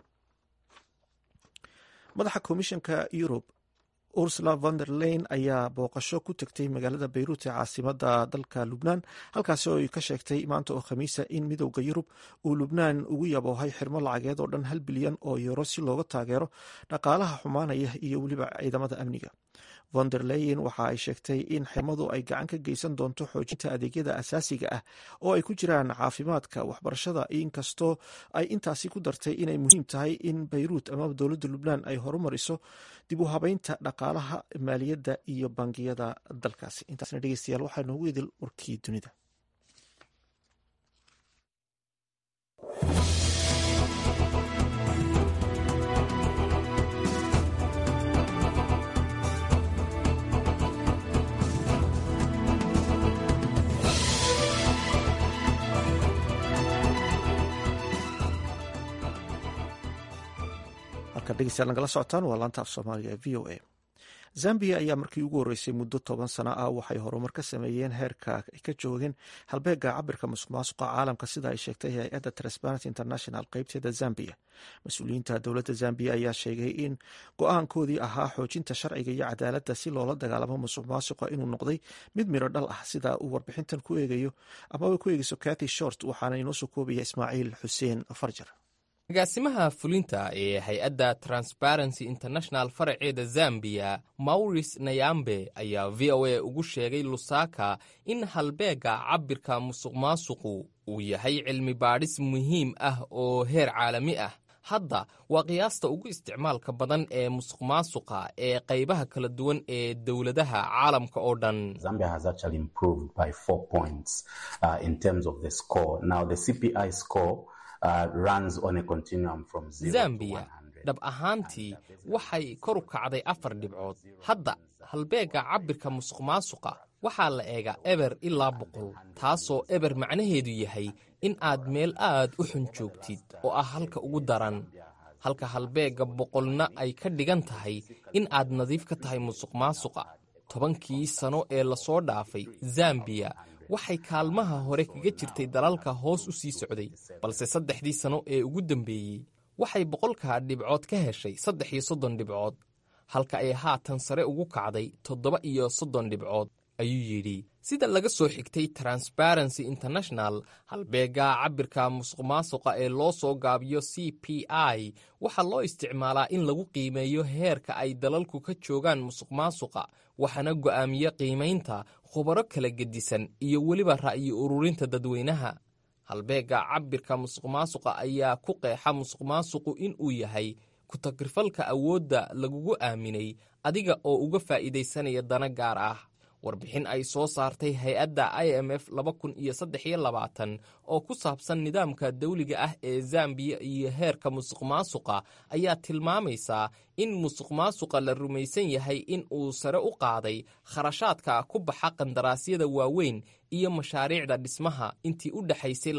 madaxa komishanka yurub ursula von der leyn ayaa booqasho ku tegtay magaalada beyruut ee caasimada dalka lubnaan halkaasi oo ay ka sheegtay maanta oo khamiisa in midowda yurub uu lubnaan ugu yaboohay xirmo lacageed oo dhan hal bilyan oo yuro si looga taageero dhaqaalaha xumaanaya iyo weliba ciidamada amniga von der leyen waxa ay sheegtay in xirmadu ay gacan ka geysan doonto xoojinta adeegyada asaasiga ah oo ay ku jiraan caafimaadka waxbarashada inkastoo ay intaasi ku dartay inay muhiim tahay in beyruut amaba dowladda lubnaan ay horumariso dib u habeynta dhaqaalaha maaliyadda iyo bangiyada dalkaasi intaasna dhegeystayaal waxaa noogu idil warkii dunida dhegeystayaal nagala socotaan waa laanta af soomaaliga ee v o a zambia ayaa markii ugu horreysay muddo toban sano ah waxay horumar ka sameeyeen heerka ay ka joogeen halbeega cabirka musuq maasuqa caalamka sida ay sheegtay hay-adda transparency international qeybteeda zambia mas-uuliyiinta dowladda zambiya ayaa sheegay in go-aankoodii ahaa xoojinta sharciga iyo cadaaladda si loola dagaalamo musuq maasuqa inuu noqday mid miro dhal ah sida uu warbixintan ku eegayo amaba ku eegeyso kathy short waxaana inoo soo koobaya ismaaciil xuseen farjar agaasimaha fulinta ee hay-adda transparency international faraceeda zambiya mauris nayambe ayaa v o a ugu sheegay lusaka in halbeega cabirka musuq maasuqu uu yahay cilmi baadhis muhiim ah oo heer caalami ah hadda waa qiyaasta ugu isticmaalka badan ee musuq maasuqa ee qaybaha kala duwan ee dowladaha caalamka oo dhan zambiya dhab ahaantii waxay kor u kacday afar dhibcood hadda halbeegga cabirka musuq maasuqa waxaa la eegaa eber ilaa boqol taasoo eber macnaheedu yahay in aad meel aad u xun joogtid oo ah halka ugu daran halka halbeegga boqolna ay ka dhigan tahay in aad nadiif ka tahay musuq maasuqa tobankii sano ee lasoo dhaafay zambiya waxay kaalmaha hore kaga jirtay dalalka hoos u sii socday balse saddexdii sano ee ugu dambeeyey waxay boqolka dhibcood ka heshay saddex iyo soddon dhibcood halka ay haatan sare ugu kacday toddoba iyo soddon dhibcood ayuu yidhi sida laga soo xigtay transparency international halbeega cabirka musuqmaasuqa ee loo soo gaabiyo c p i waxaa loo isticmaalaa in lagu qiimeeyo heerka ay dalalku ka joogaan musuqmaasuqa waxaana go'aamiya qiimaynta khubaro kala gedisan iyo weliba ra'yi ururinta dadweynaha halbeega cabirka musuqmaasuqa ayaa ku qeexa musuqmaasuqu inuu yahay ku-tagrifalka awoodda lagugu aaminay adiga oo uga faa'iidaysanaya dana gaar ah warbixin ay soo saartay hay-adda i m f oo ku saabsan nidaamka dawliga ah ee zambiya iyo heerka musuqmaasuqa ayaa tilmaamaysaa in musuqmaasuqa la rumaysan yahay in uu sare u qaaday kharashaadka ku baxa qandaraasyada waaweyn iyo mashaariicda dhismaha intii u dhexaysay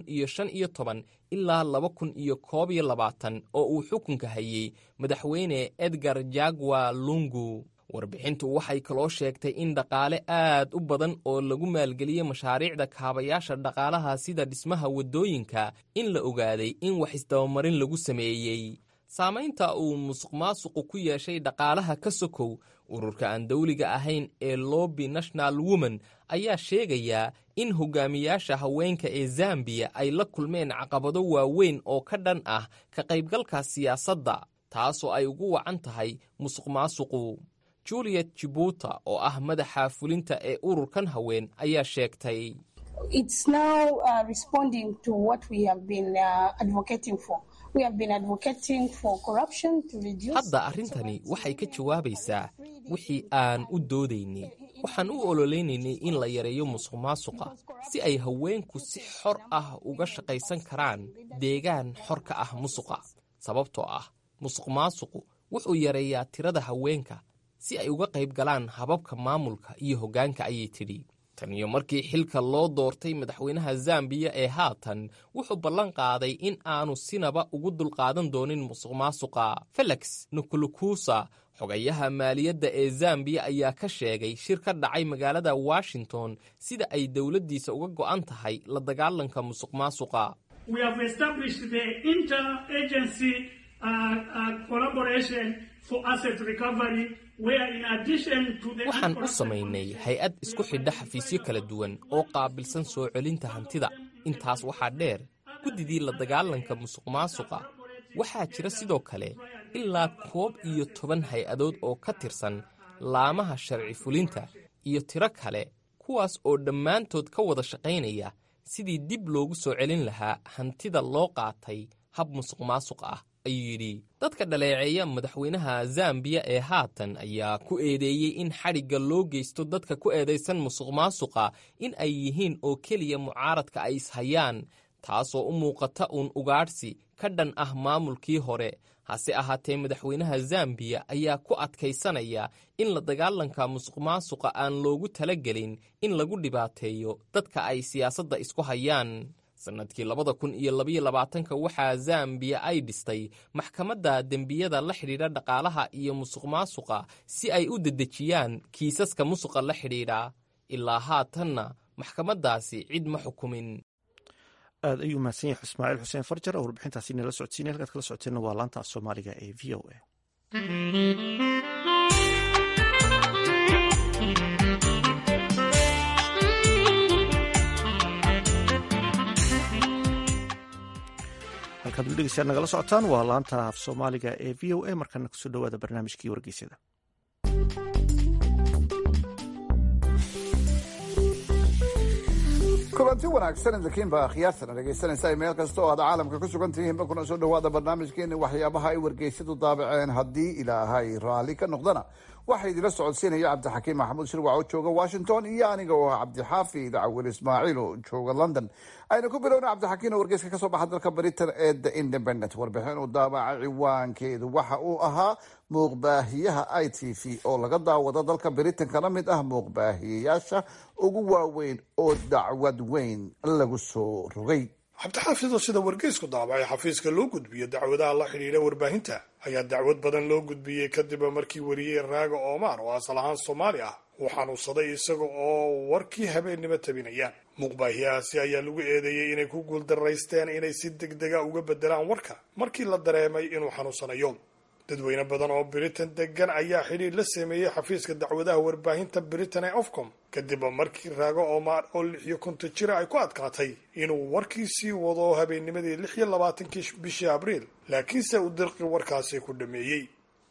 ilaa oo uu xukunka hayey madaxweyne edgar jagwa lungu warbixintu waxay kaloo sheegtay in dhaqaale aad u badan oo lagu maalgeliyey mashaariicda kaabayaasha dhaqaalaha sida dhismaha waddooyinka in la ogaaday in wax isdabamarin lagu sameeyey saamaynta uu musuqmaasuqu ku yeeshay dhaqaalaha ka sokow ururka aan dawliga ahayn ee lobby national woman ayaa sheegayaa in hogaamiyaasha haweenka ee zambiya ay la kulmeen caqabado waaweyn oo ka dhan ah ka qaybgalka siyaasadda taasoo ay ugu wacan tahay musuqmaasuqu juliet jibuuta oo ah madaxa fulinta ee ururkan haween ayaa sheegtay hadda arrintani waxay ka jawaabaysaa wixii aan u doodaynay waxaan u ololeynaynay in la yareeyo musuqmaasuqa si ay haweenku si xor ah uga shaqaysan karaan deegaan xor ka ah musuqa sababtoo ah musuqmaasuqu wuxuu yareeyaa tirada haweenka si ay uga qayb galaan hababka maamulka iyo hoggaanka ayay tidhi tan iyo markii xilka loo doortay madaxweynaha zambiya ee haatan wuxuu ballan qaaday in aanu sinaba ugu dulqaadan doonin musuqmaasuqa felix nukulukusa xogayaha maaliyadda ee zambiya ayaa ka sheegay shir ka dhacay magaalada washington sida ay dowladdiisa uga go'an tahay la dagaalanka musuqmaasuqa waxaan u samaynay hay-ad isku xidha xafiisyo kala duwan oo qaabilsan soo celinta hantida intaas waxaa dheer guddidii la dagaalanka musuqmaasuqa waxaa jira sidoo kale ilaa koob iyo toban hay-adood oo ka tirsan laamaha sharci fulinta iyo tiro kale kuwaas oo dhammaantood ka wada shaqaynaya sidii dib loogu soo celin lahaa hantida loo qaatay hab musuqmaasuq ah ayuu yidhi dadka dhaleeceeya madaxweynaha zambiya ee haatan ayaa ku eedeeyey in xadhigga loo geysto dadka ku eedaysan musuqmaasuqa in ay yihiin oo keliya mucaaradka ay ishayaan taasoo u muuqata uun ugaadhsi ka dhan ah maamulkii hore hase ahaatee madaxweynaha zambiya ayaa ku adkaysanaya in la dagaalanka musuqmaasuqa aan loogu talagelin in lagu dhibaateeyo dadka ay siyaasadda isku hayaan sannadkii labada kun iyo labaiyo labaatanka waxaa zambiya ay dhistay maxkamadda dembiyada la xidhiidha dhaqaalaha iyo musuqmaasuqa si ay u dedejiyaan kiisaska musuqa la xidhiidha ilaa haatanna maxkamaddaasi cid ma xukumin aad ayuu mahadsan yahay ismaaciil xuseen farjar oo warbixintaasi nala socodsiinay halkaad kala socoteenna waa laanta af soomaaliga ee v o a halkaad udhegeystaad nagala socotaan waa laanta af soomaaliga ee v o a markana kusoo dhawaada barnaamijkii wargeysyada kulanti wanaagsan idinkiinba akhyaartana dhegaysanaysa meel kasta oo aad caalamka ku sugan tihiinba kuna soo dhawaada barnaamijkeeni waxyaabaha ay wargeysyadu daabaceen haddii ilaahay raalli ka noqdana waxaa idila socodsiinaya cabdixakiim maxamuud shirwac oo jooga washington iyo aniga oo ah cabdixaafid cawil ismaaciil oo jooga london aynu ku bilowna cabdixakiim oo wargeyska kasoo baxa dalka britain ee the independent warbixin uu daabaca ciwaankeedu waxa uu ahaa muuqbaahiyaha i t v oo laga daawado dalka britain kana mid ah muuqbaahiyayaasha ugu waaweyn oo dacwad weyn lagu soo rogay cabdixaafid oo sida wargeysku daabacay xafiiska loo gudbiyo dacwadaha la xidhiidha warbaahinta ayaa dacwad badan loo gudbiyey kadib markii wariyey raaga omar oo asal ahaan soomaali ah uu xanuunsaday isaga oo warkii habeennimo tabinaya muuqbaahiyahaasi ayaa lagu eedeeyey inay ku guuldaraysteen inay si deg dega uga bedelaan warka markii la dareemay inuu xanuunsanayo dadweyne badan oo britain degan ayaa xidhiir la sameeyey xafiiska dacwadaha warbaahinta britain ee ofcom kadib markii raago omar oo lix iyo konton jira ay ku adkaatay inuu warkiisii wado habeennimadii lix iyo labaatankii bishii abriil laakiinse uu dirqi warkaasi ku dhameeyey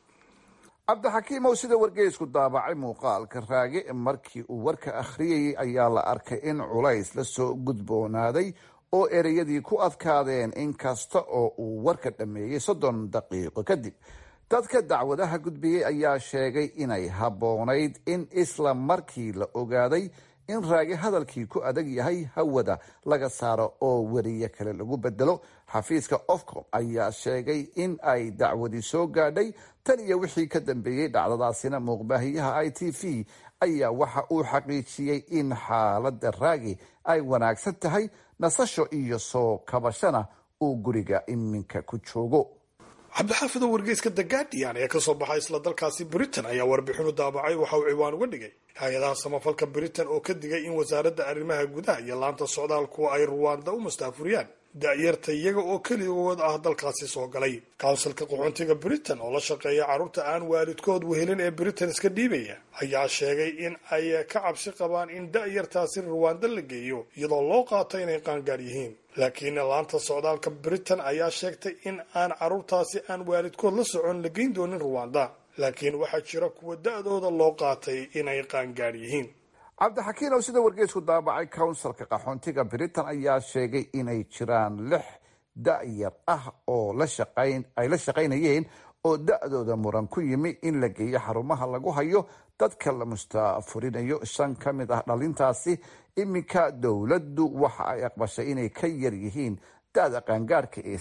cabdixakiimow sida wargeysku daabacay muuqaalka raage markii uu warka akhriyayay ayaa la arkay in culays la soo gudboonaaday oo ereyadii ku adkaadeen in kasta oo uu warka dhammeeyey soddon daqiiqo kadib dadka dacwadaha gudbiyey ayaa sheegay inay habboonayd in isla markii la ogaaday in raage hadalkii ku adag yahay hawada laga saaro oo weriye kale lagu bedelo xafiiska ofcom ayaa sheegay in ay dacwadii soo gaadhay tan iyo wixii ka dambeeyey dhacdadaasina muuqbaahiyaha i t v ayaa waxa uu xaqiijiyey in xaaladda raage ay wanaagsan tahay nasasho iyo soo kabashana uu guriga iminka ku joogo cabdixaafid oo wargeyska the guardian ee kasoo baxay isla dalkaasi britain ayaa warbixinu daabacay waxa uu ciwaan uga dhigay hay-adaha samafalka britain oo ka digay in wasaaradda arrimaha gudaha iyo laanta socdaalku ay ruwaanda u mustaafuriyaan da-yarta iyaga oo keligood ah dalkaasi soo galay kawnsilka qaxoontiga britain oo la shaqeeya carruurta aan waalidkood wehelin ee britain iska dhiibaya ayaa sheegay in ay ka cabsi qabaan in da-yartaasi ruwaanda la geeyo iyadoo loo qaato inay qaangaar yihiin laakiin laanta socdaalka britain ayaa sheegtay in aan carruurtaasi aan waalidkood la socon la geyn doonin ruwanda laakiin waxaa jira kuwa da-dooda loo qaatay inay qaangaar yihiin cabdixakiin oo sida wargeysku daabacay counsilka qaxoontiga britain ayaa sheegay inay jiraan lix da-yar ah oo ay la shaqaynayeen oo da-dooda muran ku yimi in la geeyo xarumaha lagu hayo dadka la mustaafurinayo shan ka mid ah dhalintaasi iminka dowladdu waxa ay aqbashay inay ka yar yihiin da-da qaangaarhka ee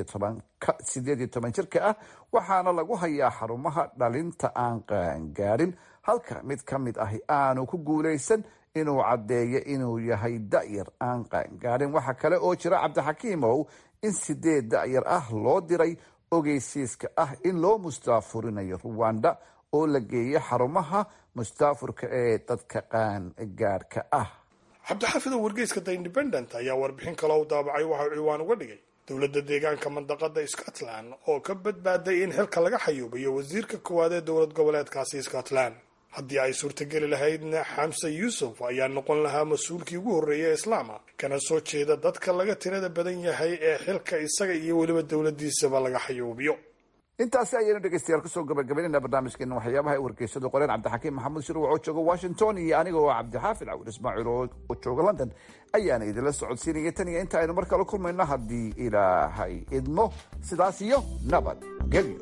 sideed iyo toban jirka ah waxaana lagu hayaa xarumaha dhalinta aan qaangaarin halka mid ka mid ahi aanu ku guulaysan inuu caddeeyo inuu yahay da-yar aan qaangaarin waxaa kale oo jira cabdixakiimow in sideed da-yar ah loo diray ogeysiiska ah in loo mustaafurinayo ruwanda oo la geeyo xarumaha mustaafurka ee dadka qaangaarhka ah cabdixaafid oo wargeyska the independent ayaa warbixin kaloo u daabacay waxauu ciwaan uga dhigay dowladda deegaanka mandaqada scotland oo ka badbaaday in xilka laga xayuubayo wasiirka koowaad ee dowlad goboleedkaasi scotland haddii ay suurtageli lahaydna xamse yuusuf ayaa noqon lahaa mas-uulkii ugu horreeya islaama kana soo jeeda dadka laga tirada badan yahay ee xilka isaga iyo weliba dowladdiisaba laga xayuubiyo intaasi ayaynu dhegeystayaal kusoo gabagabaynayna barnaamijkeena waxyaabaha ay wargeysadu qoreen cabdixakiim maxamuud shiruuc oo jooga washington iyo aniga oo cabdixaafid cawil ismaaciil oo jooga london ayaana idinla socodsiinaya tan iyo inta aynu mar kale kulmayno haddii ilaahay idmo sidaas iyo nabad gelyo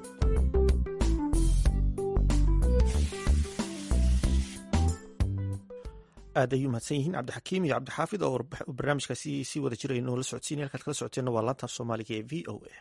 aad ay u mahadsan yihiin cabdixakiim iyo cabdixaafid oo barnaamijkaasi sii wada jiray noola socodsiinaya halkaad kala socoteenna waa laantaaf soomaaliga ee v o a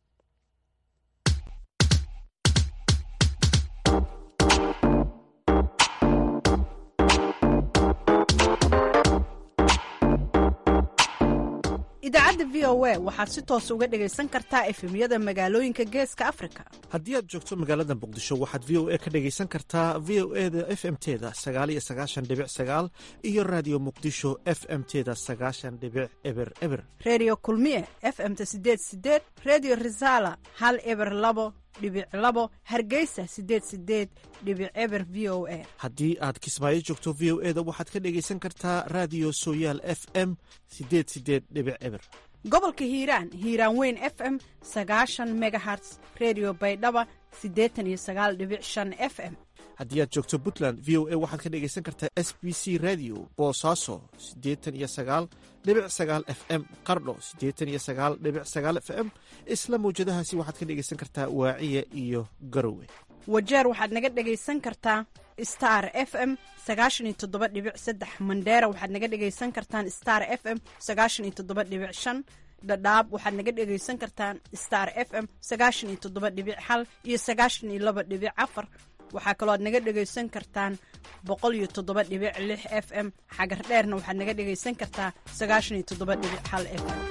idaacadda v o a waxaad si toos uga dhegaysan kartaa efemyada magaalooyinka geeska afrika haddii aad joogto magaalada muqdisho waxaad v o a ka dhegaysan kartaa v o e da f m teda sagaaliyo sagaashan dhibic sagaal iyo raadiyo muqdisho f m teda sagaashan dhibic eber eber reediyo kulmiye f m-ta sideed sideed reediyo risaala hal eber labo dhibic labo hargeysa sideed sideed dhibic eber v o a haddii aad kismaayo joogto v o e da waxaad ka dhegaysan kartaa raadiyo sooyaal f m sideed sideed dhibic eber gobolka hiiraan hiiraan weyn f m sagaashan megaherts redio baydhaba siddeetan iyo sagaal dhibic shan f m haddii aad joogto puntland v o a waxaad ka dhegaysan kartaa s b c radio boosaaso siddeetan iyo sagaal dhibic sagaal f m qardho siddeetan iyo sagaal dhibic sagaal f m isla mawjadahaasi waxaad ka dhegaysan kartaa waaciya iyo garowe wajeer waxaad naga dhegaysan kartaa star f m sagaashan iyo toddoba dhibic saddex mandheera waxaad naga dhegaysan kartaan star f m sagaashan iyo toddoba dhibic shan dhadhaab waxaad naga dhegaysan kartaan star f m sagaashan iyo toddoba dhibic hal iyo sagaashan iyo laba dhibic afar waxaa kaloo aad naga dhegaysan kartaan boqol iyo toddoba dhibic lix f m xagar dheerna waxaad naga dhegaysan kartaa sagaashan iyo toddoba dhibic hal f m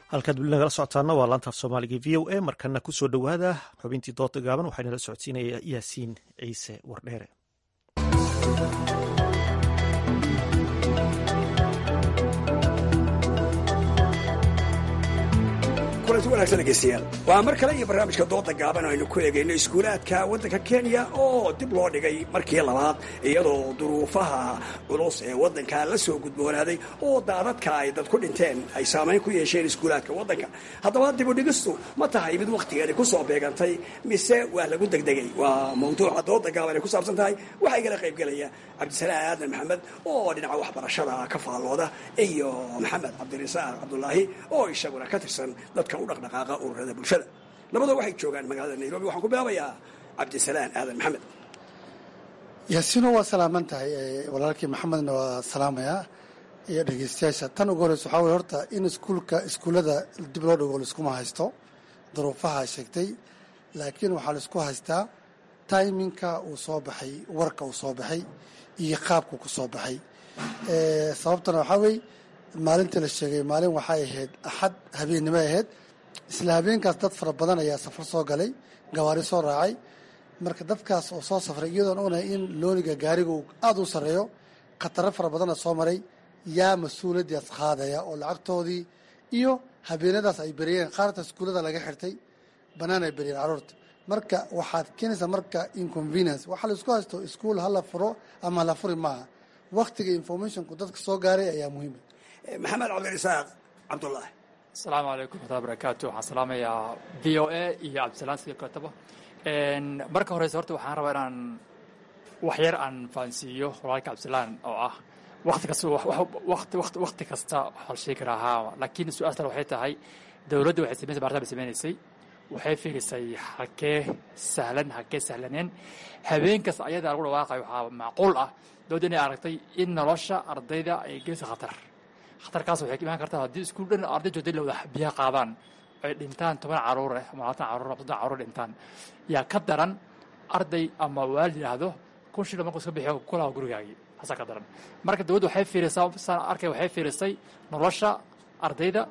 halkaad weli nagala socotaana waa laantaaf soomaaliga v o a markana kusoo dhowaada xubintii dooda gaaban waxaa nala socodsiinaya yaasiin ciise wardheere kulanti wanaagsan dhegeystayaal waa mar kale iyo barnaamijka dooda gaaban aynu ku eegayno iskuulaadka waddanka kenya oo dib loo dhigay markii labaad iyadoo duruufaha culus ee waddanka la soo gudboonaaday oo daadadka ay dad ku dhinteen ay saamayn ku yeesheen iskuulaadka waddanka haddaba dibudhigistu ma tahay mid wakhtigeeni ku soo beegantay mise waa lagu degdegay waa mawduuca dooda gaaban ay ku saabsan tahay waxaa igala qaybgelaya cabdisalaan aadan maxamed oo dhinaca waxbarashada ka faallooda iyo maxamed cabdirasaaq cabdulaahi oo isaguna ka tirsan dadka u dhaqdhaqaaqa ururada bulshada labadoo waxay joogaan magaalada nairobi waxaan ku bilaabayaa cabdisalaan aadan maxamed yaasiino waa salaaman tahay walaalkii maxamedna waa salaamayaa iyo dhegeystayaasha tan ugu horeysa waxaa weye horta in iskuulka iskuullada dib loo dhigo laiskuma haysto duruufaha sheegtay laakiin waxaa laisku haystaa taiminka uu soo baxay warka uu soo baxay iyo qaabka ku soo baxay sababtana waxaa weeye maalintii la sheegay maalin waxay ahayd axad habeennimo ahayd isla habeenkaas dad fara badan ayaa safar soo galay gawaari soo raacay marka dadkaas oo soo safray iyadoon ognahay in looniga gaariga uu aada u sarreeyo khataro fara badana soo maray yaa mas-uuliyaddaas qaadaya oo lacagtoodii iyo habeenadaas ay beriyeen qaarta iskuullada laga xirtay bannaan ay beriyeen carruurta marka waxaad keenaysaa marka inconvenience waxaa la isku haysto iskuul hala furo ama hala furi maaha waktiga informationku dadka soo gaaray ayaa muhiima maxamed cabdirasaaq cabdulaahi asalaamu calaykum waraxmatullahi barakaatu waxaan salaamayaa v o a iyo cabdisalaan sidii kaletaba marka horeyse horta waxaan rabaa inaan wax yar aan fahansiiyo walaalka cabdisalaan oo ah wakti kasta wati wati wakti kasta waxaa la sheegi karaa haa laakiin su-aastan waxay tahay dowladda waxay samaysay baartaan bay sameynaysay waxay fiirisay halkee sahlan halkee sahlaneen habeen kasta ayadaa lagu dhawaaqayo waxaa macquul ah dowladda inay aragtay in nolosha ardayda ay geysa khatar khatarkaas waxay ka imaan kartaa haddii iskuul dhan arday joogtay la wada biyaha qaadaan ay dhintaan toban caruur eh ama labaatan caruur ama soddon caruur dhintaan yaa ka daran arday ama waalid yidhaahdo kun shil markuu iska bixiyo kulaha gurigaagii haasaa ka daran marka dowladda waxay fiirisaa saan arkay waxay fiirisay nolosha ardayda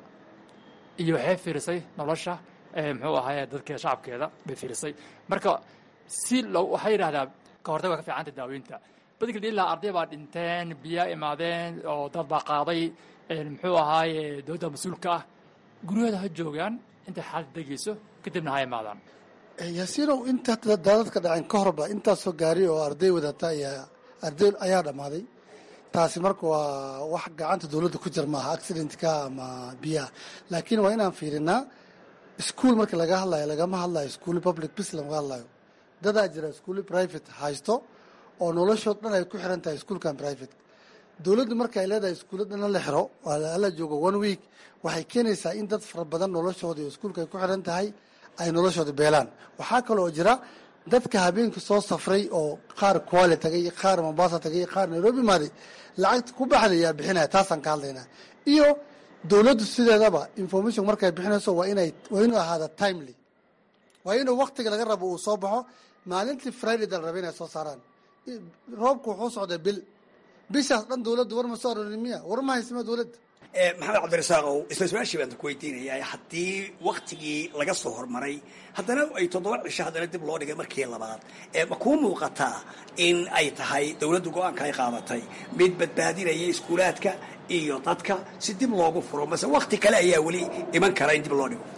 iyo waxay fiirisay nolosha muxuu ahaye dadkeeda shacabkeeda bay fiirisay marka si lo waxay yidhahdaa ka hortag waa ka fiicanta daaweynta badikal ilaa arday baa dhinteen biyaa imaadeen oo dad baa qaaday muxuu ahaaye dowladda mas-uulka ah guryahooda ha joogaan intay xaalad degeyso kadibna ha imaadaan yaasiinow inta daadadka dhaceen ka horba intaasoo gaari oo arday wadata ayaa arday ayaa dhammaaday taasi marka waa wax gacanta dowladda ku jir maaha accidentka ama biyaha laakiin waa inaan fiirinaa iskuol marka laga hadlayo lagama hadlayo iskuuli public bis lama hadlayo dadaa jira iskuuli private haysto oo noloshood dhan ay ku xiran tahay iskuolkan private dowladdu marka ay leedahay iskuulla dhanna la xiro ala joogo one week waxay keenaysaa in dad fara badan noloshooda iyo iskuulka ay ku xiran tahay ay noloshooda beelaan waxaa kaloo jira dadka habeenkii soo safray oo qaar kuale tagay qaar mombasa tagay qaar nairobi maaday lacagta ku baxda ayaa bixinaya taasaan ka hadlaynaa iyo dowladdu sideedaba information markay bixinayso waa inay waa inuu ahaada timely waa inuu waktiga laga rabo uu soo baxo maalintii friday da la raba inay soo saaraan roobku wuxuu socday bil bishaas dhan dowladda war ma soo arorin miya war ma haysima dowladda maxamed cabdirasaaqow isla su-aashii baan ku weydiinayaa haddii waktigii laga soo hormaray haddana ay toddoba cisho haddana dib loo dhigay markii labaad ma kuu muuqataa in ay tahay dowladdu go-aanka ay qaadatay mid badbaadinaya iskuulaadka iyo dadka si dib loogu furo mase wakti kale ayaa weli iman kara in dib loo dhigo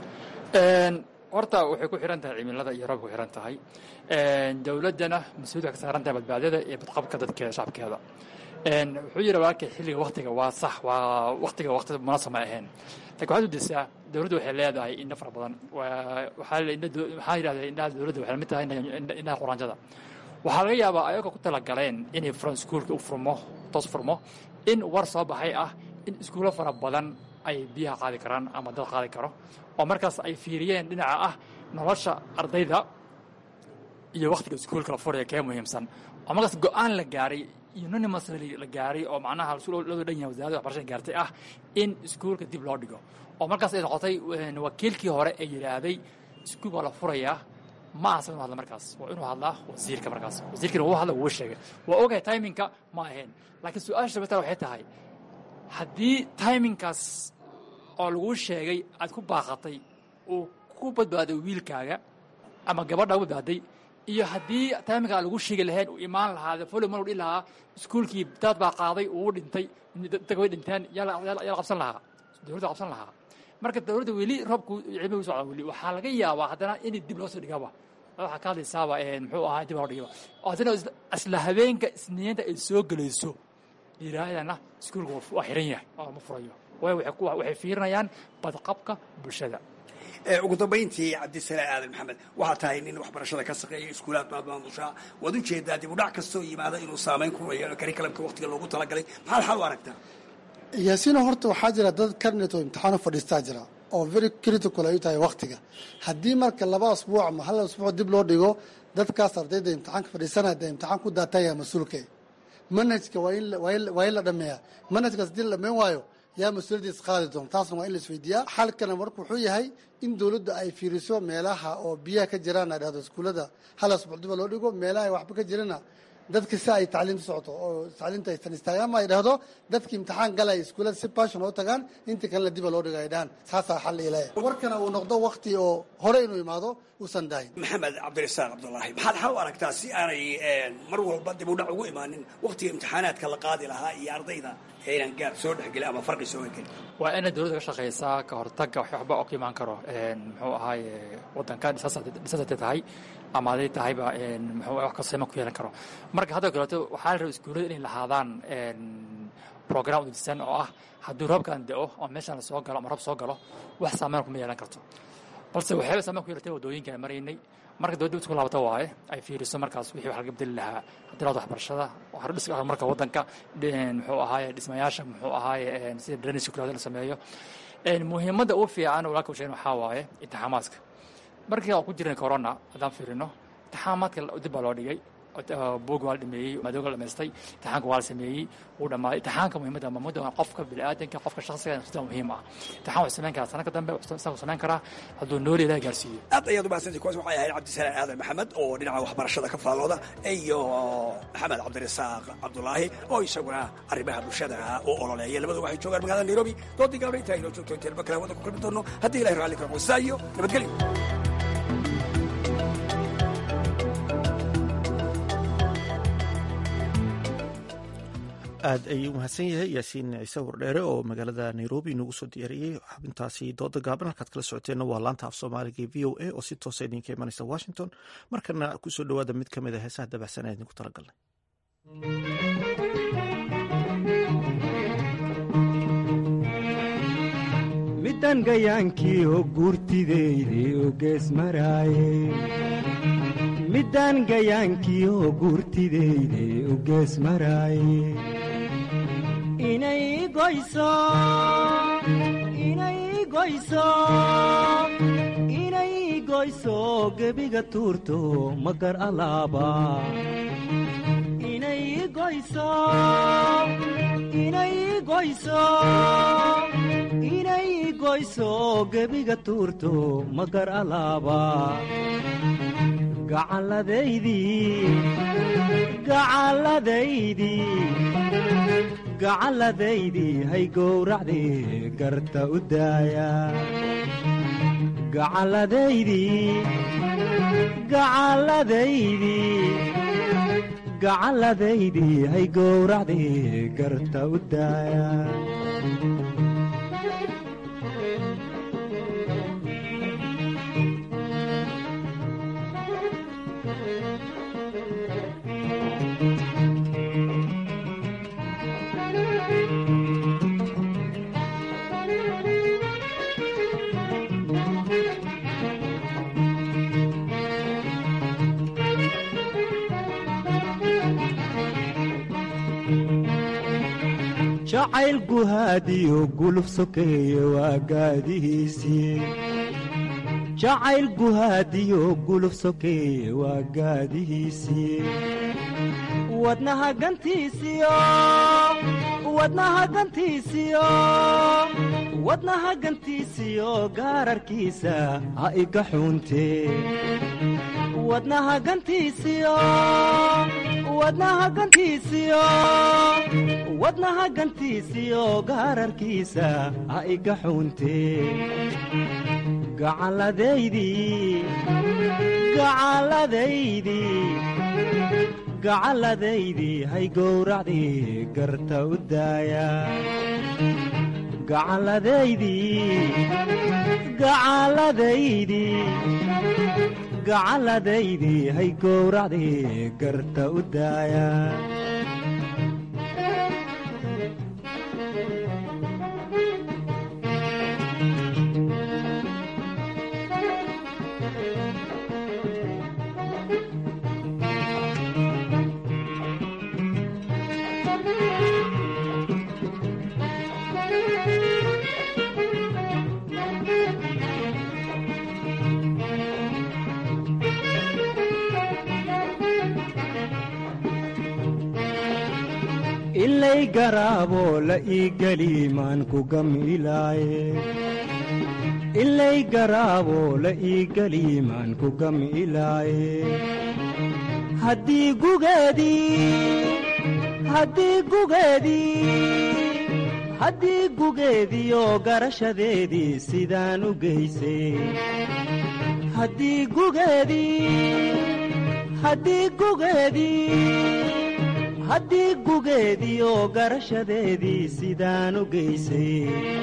horta waxay ku xiran tahay cimilada iyo roobka ku xiran tahay dowladdana mas-uuliyad waxay ka saaran tahay badbaadada iyo badqabka dadkeeda shacabkeeda wuxuu yidhi walaalkay xilliga waktiga waa sax waa waktiga wakti munaasab ma ahayn lakin waxaad udisaa dowladdu waxay leedahay indho fara badan waxaa yidhahda indhaha dowladda waxay lamid tahay indhaha quraanjada waxaa laga yaabaa ayagoo ku talagaleen inay furan iskuulka u furmo toos furmo in war soo baxay ah in iskuulo fara badan ay biyaha qaadi karaan ama dad qaadi karo oo markaas ay fiiriyeen dhinaca ah nolosha ardayda iyo waktiga iskuulka la furaya kee muhiimsan oo markaas go-aan la gaaray unanimously la gaaray oo macnaha loo dhan yahay wasaaradda waxbarashada gaartay ah in iskuulka dib loo dhigo oo markaas ay noqotay wakiilkii hore ee yidhaahday iskuul waa la furayaa ma ahasan inu hadla markaas waa inuu hadlaa wasiirka markaas wasiirkiina wuu hadla wuu sheegay waa ogahay timinka ma ahayn laakiin su-aasha sabata waxay tahay haddii timinkaas oo laguu sheegay aad ku baaqatay uu ku badbaaday wiilkaaga ama gabadha u badbaaday iyo haddii taimkaa lagu sheegi lahayn uu imaan lahaa folomar dhihi lahaa iskuulkii daad baa qaaday uu dhintay dadka way dhinteen yaa la qabsan lahaa dowladda qabsan lahaa marka dowladda weli roobku cimi u socda weli waxaa laga yaabaa haddana in dib loo soo dhigaba waxaa ka hadlaysaaba muxuu ahaa dib loo dhigaba oo haddana isla habeenka isniinta ay soo gelayso yidhaahdana iskuulka waa xiran yahay oo ma furayo waayo waxay fiirinayaan badqabka bulshada ugu dambayntii cabdisalaa aadan maxamed waxaa tahay nin waxbarashada ka shaqeeya iskuulaad baad maamushaa waad u jeedaa dib u dhac kastoo yimaada inuu saamayn ku yeelo karikalamka waqtiga loogu talagalay maxaad xal u aragtaa yaasiino horta waxaa jira dad karnet oo imtixaan u fadhiistaa jira oo very critical ay u tahay waktiga haddii marka laba asbuuc ama hal asbuuc dib loo dhigo dadkaas ardayda imtixaanka fadhiisanaya dee imtixaan ku daataya mas-uulka manhajka waa in la dhameeyaa manhajkaas haddii la dhameyn waayo yaa mas-uuliyaddiis qaadi doona taasna waa in la isweydiiyaa xalkana marka wuxuu yahay in dowladda ay fiiriso meelaha oo biyaha ka jiraan ay dhahdo iskuullada hal asbuuc diba loo dhigo meelaha ay waxba ka jirana dadka si ay tacliimta socoto oo tacliimta aysan istaagaan ama ay dhahdo dadki imtixaan galay iskuullada si passion oo tagaan inta kalena diba loo dhigo ay dhahaan saasaa xal ilaya warkana uu noqdo wakti oo hore inuu imaado uusan dahin maxamed cabdirasaaq cabdulaahi maxaad xal u aragtaa si aanay mar walba dib u dhac ugu imaanin waktiga imtixaanaadka la qaadi lahaa iyo ardayda inaan gaab soo dhexgelin ama farqi soo gelin waa inay dowladda ka shaqaysaa ka hortagga waxba oo ka imaan karo muxuu ahaaye waddanka dhisasatay tahay ama haday tahayba muxuu wax kastoo iman ku yeelan karo marka hadda kaleeto waxaa la raba iskuullada inay lahaadaan program udisan oo ah haddii roobkan da-o oo meeshaan la soo galo ama roob soo galo wax saameyn kuma yeelan karto balse waxyaaba saameyn ku yeelatay waddooyinka aan maraynay marka dowladda isku laabata waaye ay fiiriso markaas wixii wax laga bedeli lahaa hadalaad waxbarashada hordhiska horumarka waddanka muxuu ahaaye dhismayaasha muxuu ahaaye sida drainage kulaada la sameeyo muhiimadda ugu fiican walaalka u sheegen waxaa waaye intixaamaadka markii aan ku jirin corona haddaan fiirino intixaamaadka dib baa loo dhigay buug waa la dhameeyey madooga la dhamaystay intixaanka waa la sameeyey wuu dhammaaday intixaanka muhiimadda muhimadda waa qofka bini'aadanka qofka shakhsiga sida muhiim ah intixaan wuxuu samayn karaa sanadka dambe isagu samayn karaa hadduu nooli ilaah gaarsiiyo aad ayaad umahadsantay kuwaas waxay ahayd cabdisalaan aadan maxamed oo dhinaca waxbarashada ka faallooda iyo maxamed cabdirasaaq cabdulaahi oo isaguna arrimaha bulshada u ololeeya labadu waxay joogaan magaalada nairobi doodii gaabna intaa inoo joogto inteen bakala wadda ku kulmi doono haddii ilahi raalli ka qosaa iyo nabadgelyo aad ayuu umahadsan yahay yaasiin ciise wardheere oo magaalada nairobi inoogu soo diyaariyey xubintaasi dooda gaaban halkaad kala socoteenna waa laanta af soomaaliga ee v o a oo si toosa idinka imanaysa washington markana kusoo dhowaada mid ka mid a heesaha dabacsan ee idinku talagalnay midan gayaankii oo guurtideyde oo gees maraaye middaan gayaankii oo guurtideyde oo gees maraaye inay goyso inay goyso inay goyso gebiga tuurto magar alaaba inay goyso inay goyso inay goyso gebiga tuurto magar alaaba gacalladaydii hay gowracdii garta u daaya gacalladaydii hay gowracdii garta u daaya jacayl guhaadiyo guluf sokeeye waa gaadihiisii jacayl guhaadiyo guluf sokeeye waa gaadihiisii wadnaha gantiisiyo wadnaha gantiisiyo wadnaha gantiisiyo gaararkiisa ha iga xuuntee wadnaha gantiisiyo wadnaha gantiisiyo wadnaha gantiisiyo gaararkiisa ha iga xuuntee gacalladaydii gacalladaydii gacalladaydii hay gowracdii garta u daaya gacalladaydii gacalladaydii gacalladaydii hay gowracdii garta u daaya ilay garaaboo la ii geli maan ku gamilaaye ilay garaaboo la ii geli maan ku gamilaaye haddii gugeedii haddii gugeedii haddii gugeediyo garashadeedii sidaan u geysay haddii gugeedii haddii gugeedii haddii gugeediyo garashadeedii sidaan u geysay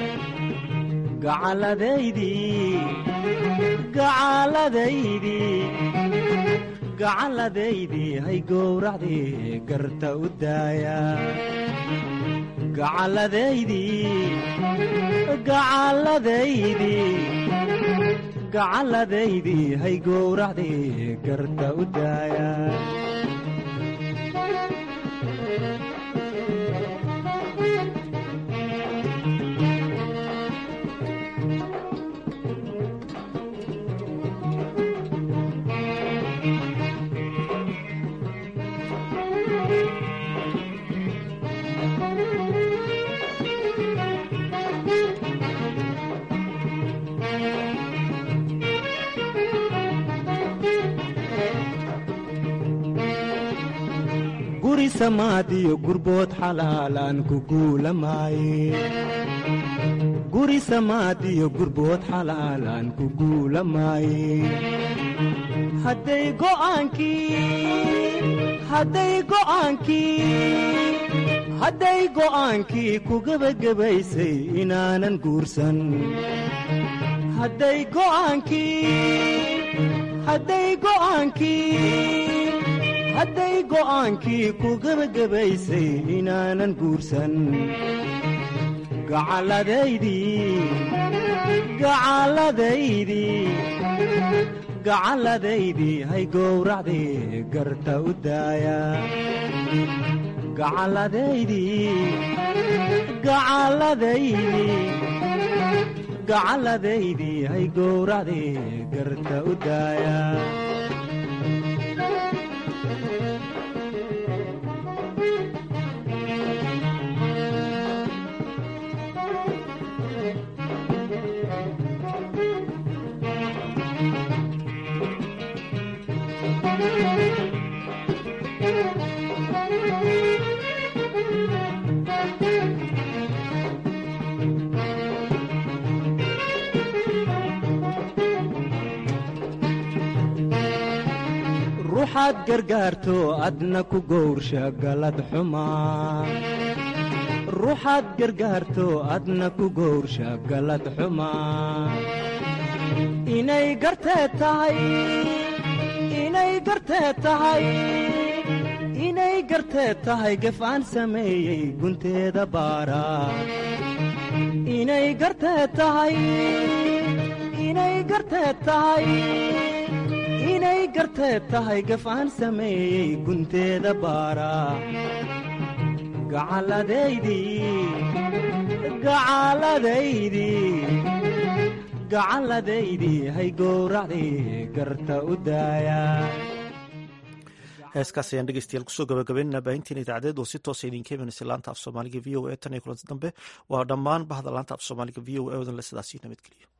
gacalladaydii gacalladaydii gacalladaydii hay gowracdii garta u daaya gacalladaydii gacalladaydii gacalladaydii hay gowracdii garta u daaya guri samaadiyo gurbood xalaalaan ku guulamaaye guri samaadiyo gurbood xalaalaan ku guulamaaye hadday go'aankii hadday go'aankii hadday go'aankii ku gebagabaysay inaanan guursan hadday go'aankii hadday go'aankii hadday go'aankii ku gebagabaysay inaanan guursan gacalladaydii gacalladaydii gacalladaydii hay gowracdii garta u daaya gacalladaydii gacalladaydii gacalladaydii hay gowracdii garta u daaya ruuxaad gargaarto adna ku gowrsha galad xumaa ruuxaad gargaarto adna ku gowrsha galad xumaa inay gartee tahay inay gartee tahay inay gartee tahay gef aan sameeyey gunteeda baara inay gartee tahay inay gartee tahay inay gartee tahay gaf aan sameeyey gunteeda baara gacalladaydii gacalladaydii gacalladaydii hay gowracdii garta u daaya heeskaas ayaan dhegeystayaal kusoo gabagabeynana baahintiin idaacadeed oo si toosa idinka imanaysa laanta af soomaaliga v o e tan iyo kulanti dambe waa dhammaan bahda laanta af soomaaliga v o e odan le sidaasii nabadgeliyo